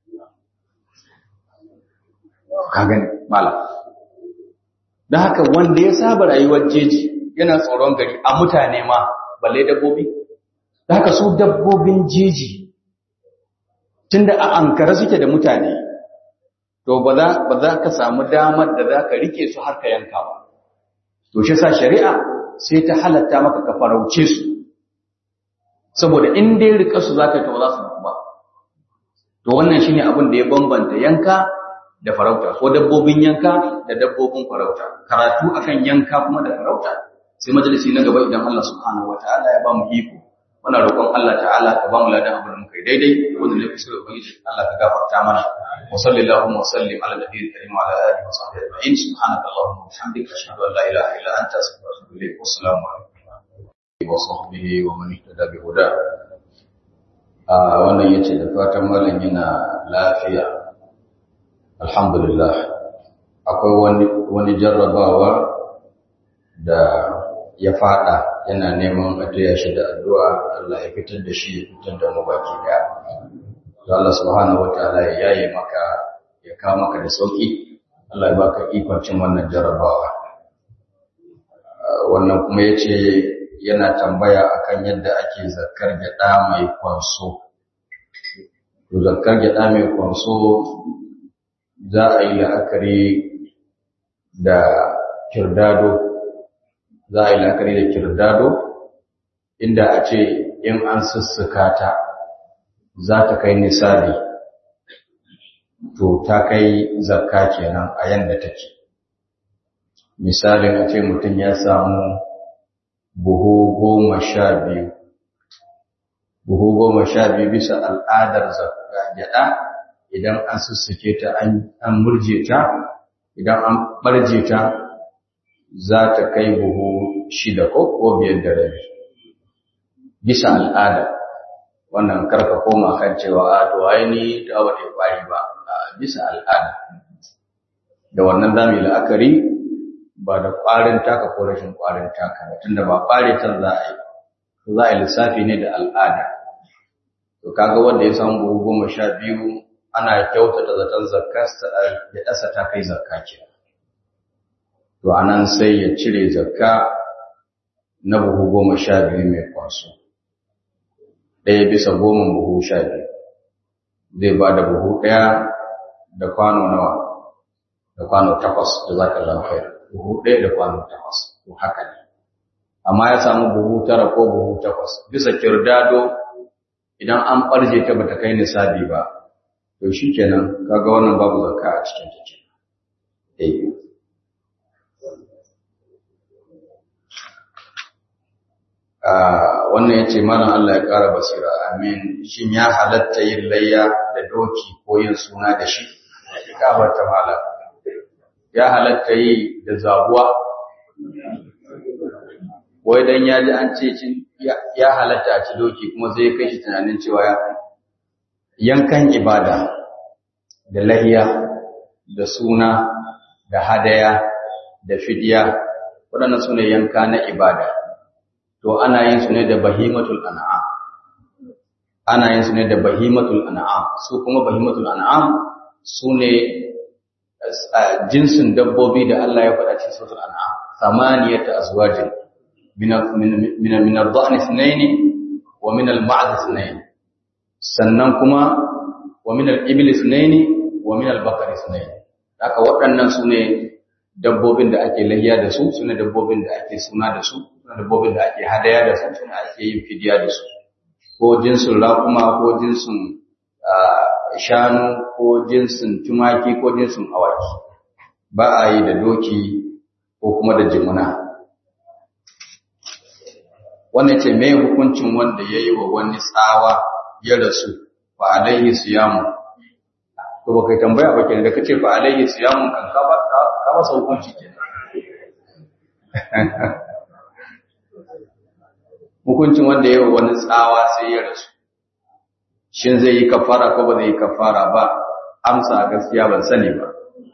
ka gani malam da haka wanda ya saba rayuwar jeji yana tsoron gari a mutane ma balle dabbobi da haka su dabbobin jeji tunda a ankara suke da mutane to ba za ka samu damar da za ka rike su har ka yanka ba to shi sa shari'a sai ta halatta maka ka farauce su saboda in dai rika su za ka ta ba za su ba to wannan shine abin da ya bambanta yanka da farauta ko dabbobin yanka da dabbobin farauta karatu akan yanka kuma da farauta sai majalisi na gaba idan Allah subhanahu wataala ya ba mu iko muna roƙon Allah ta'ala ka ba mu ladan abin da muka yi daidai wanda ne kusa da ubangiji Allah ka gafarta mana wa sallallahu wa sallim ala nabiyil karim wa ala alihi wa sahbihi ajma'in subhanaka allahumma wa bihamdika ashhadu an la ilaha illa anta astaghfiruka wa atubu ilayk wa assalamu alaikum wa sahbihi wa man ihtada bi huda a wannan yace da fatan malam yana lafiya alhamdulillah akwai wani wani jarrabawa da ya fada yana neman a taya shi da addu'a Allah ya fitar da shi ya fitar da mu baki daya to Allah subhanahu wataala ya yaye maka ya kawo maka da sauki Allah ya baka ikon cin wannan jarrabawa wannan kuma yace yana tambaya akan yadda ake zakkar gyada mai kwanso to zakkar gyada mai kwanso za a yi la'akari da kirdado za a yi la'akari da kirdado inda a ce in an sussuka ta za ta kai nisabi to ta kai zakka kenan a yanda take misalin a ce mutum ya samu buhu goma sha biyu buhu goma sha biyu bisa al'adar zakka gyaɗa idan an sussuke ta an murje ta idan an ɓarje ta za ta kai buhu shida ko ko biyar da rabi bisa al'ada wannan karka koma kan cewa a to ai ni da ba ta kwari ba bisa al'ada da wannan zamu yi la'akari ba da kwarin taka ko rashin kwarin taka ba tunda ba kware ta za a yi to za a yi lissafi ne da al'ada to kaga wanda ya samu buhu goma sha biyu ana kyautata zaton zakkarsa ya dasa ta kai zakka kenan to anan sai ya cire zakka na buhu goma sha biyu mai kwaso ɗaya bisa goma buhu sha biyu zai ba da buhu ɗaya da kwano nawa da kwano takwas da za ka lafayar buhu ɗaya da kwano takwas to haka ne amma ya samu buhu tara ko buhu takwas bisa kirdado idan an ɓarje ta bata kai nisabi ba to shi kenan kaga wannan babu zakka a cikin take eh wannan ya ce mana Allah ya ƙara basira amin shin ya halatta yin layya da doki ko yin suna da shi ya ta mala ya halatta yi da zabuwa wai dan ya ji an ce ya halatta a ci doki kuma zai kai shi tunanin cewa ya yankan ibada da lahiya da suna da hadaya da fidiya waɗannan su ne yanka na ibada to ana yin su ne da bahimatul an'am ana yin su ne da bahimatul an'am su kuma bahimatul an'am su ne jinsin dabbobi da Allah ya faɗa cikin suratul an'am samaniyata azwajin min min min ad-dha'n ithnayn wa min al-ma'd ithnayn sannan kuma wa min al-ibil ithnayn wa min al-baqar ithnayn haka waɗannan su ne dabbobin da ake lahiya da su su ne dabbobin da ake suna da su dabbobin da ake hadaya da su suna ake yin fidiya da su ko jinsin raƙuma ko jinsin shanu ko jinsin tumaki ko jinsin awaki ba a yi da doki ko kuma da jimuna wannan ce mai hukuncin wanda ya yi wa wani tsawa ya rasu fa alaihi siyamu to ba kai tambaya ba kenan da kace fa alaihi siyamun kan ka ba ka ba hukunci kenan hukuncin wanda ya wani tsawa sai ya rasu shin zai yi kafara ko ba zai yi kafara ba amsa gaskiya ban sani ba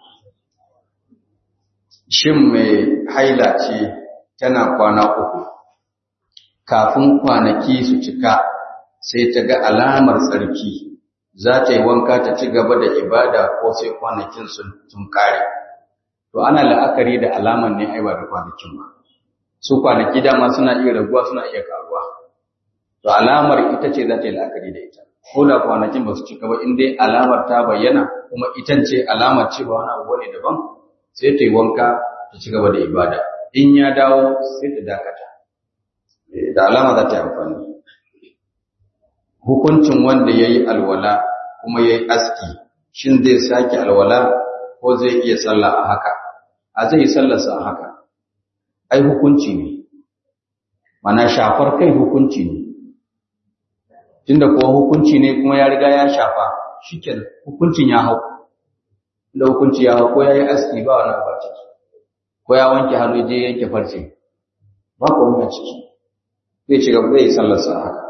shin mai haila ce tana kwana uku kafin kwanaki su cika sai ta ga alamar tsarki za ta yi wanka ta ci gaba da ibada ko sai kwanakin sun kare to ana la'akari da alamar ne ai ba da kwanakin ba su kwanaki dama suna iya raguwa suna iya karuwa to alamar ita ce za ta yi la'akari da ita ko da kwanakin ba su cika ba in dai alamar ta bayyana kuma ita ce alamar cewa wani abu ne daban sai ta yi wanka ta ci gaba da ibada in ya dawo sai ta dakata da alama za ta yi amfani hukuncin wanda ya yi alwala kuma ya yi aski shin zai sake alwala ko zai iya sallah a haka a zai yi sallarsa a haka ai hukunci ne mana shafar kai hukunci ne tunda kuwa hukunci ne kuma ya riga ya shafa shikenan hukuncin ya hau da hukunci ya hau ko ya yi aski ba wani ba ciki ko ya wanke hannu je yanke farce ba komai a ciki zai ci gaba zai yi sallarsa a haka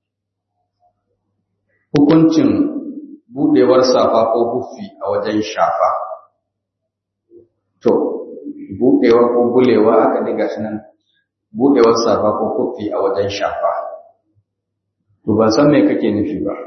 hukuncin buɗewar safa ko huffi a wajen shafa to buɗewa ko bulewa aka diga shi nan buɗewar safa ko huffi a wajen shafa to ban san me kake nufi ba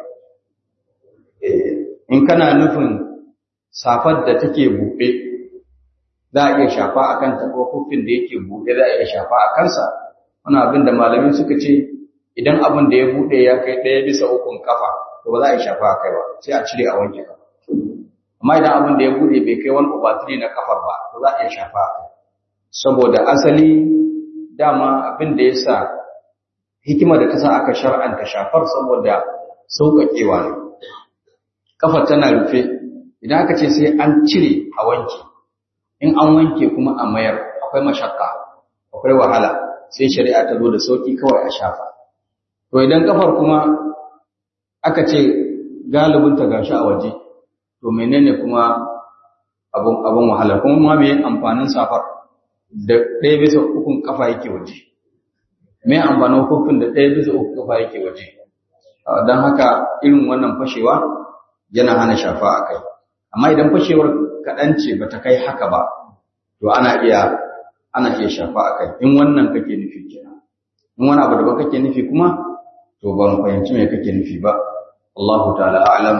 in kana nufin safar da take buɗe za a iya shafa a kanta ko huffin da yake buɗe za a iya shafa a kansa wani abin da malamin suka ce idan abin da ya buɗe ya kai ɗaya bisa ukun kafa to ba za a yi shafa a kai ba sai a cire a wanke kafa amma idan abin da ya buɗe bai kai wani ubatiri na kafar ba to za a iya shafa a kai saboda asali dama abin da ya sa hikima da ta sa aka shar'anta shafar saboda sauƙaƙewa ne kafar tana rufe idan aka ce sai an cire a wanke in an wanke kuma a mayar akwai mashakka akwai wahala sai shari'a ta zo da sauki kawai a shafa to idan kafar kuma aka ce galibin ta gashi a waje to menene kuma abun abun wahala kuma ma me amfanin safar da ɗaya bisa ukun kafa yake waje me amfanin hukun da ɗaya bisa ukun kafa yake waje don haka irin wannan fashewa yana hana shafa a kai amma idan fashewar kaɗan ce ba ta kai haka ba to ana iya ana iya shafa a kai in wannan kake nufi kenan in wani abu da ba kake nufi kuma to ban fahimci me kake nufi ba Allah ta'ala a'lam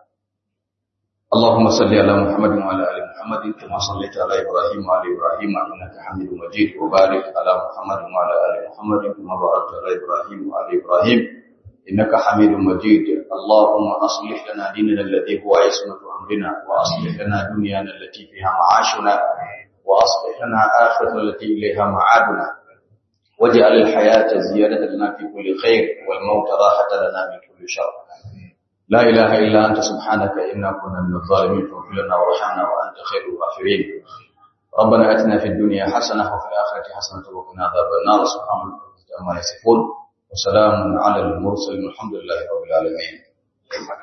اللهم صل على محمد وعلى ال محمد كما صليت على ابراهيم وعلى ابراهيم انك حميد مجيد وبارك على محمد وعلى ال محمد كما باركت على ابراهيم وعلى ابراهيم انك حميد مجيد اللهم اصلح لنا ديننا الذي هو عصمه امرنا واصلح لنا دنيانا التي فيها معاشنا واصلح لنا اخرتنا التي اليها معادنا واجعل الحياه زياده لنا في كل خير والموت راحه لنا من كل شر لا إله إلا أنت سبحانك إنا كنا من الظالمين فاغفر لنا وارحمنا وأنت خير الغافرين ربنا آتنا في الدنيا حسنة وفي الآخرة حسنة وقنا عذاب النار سبحان الله عما يصفون وسلام على المرسلين والحمد لله رب العالمين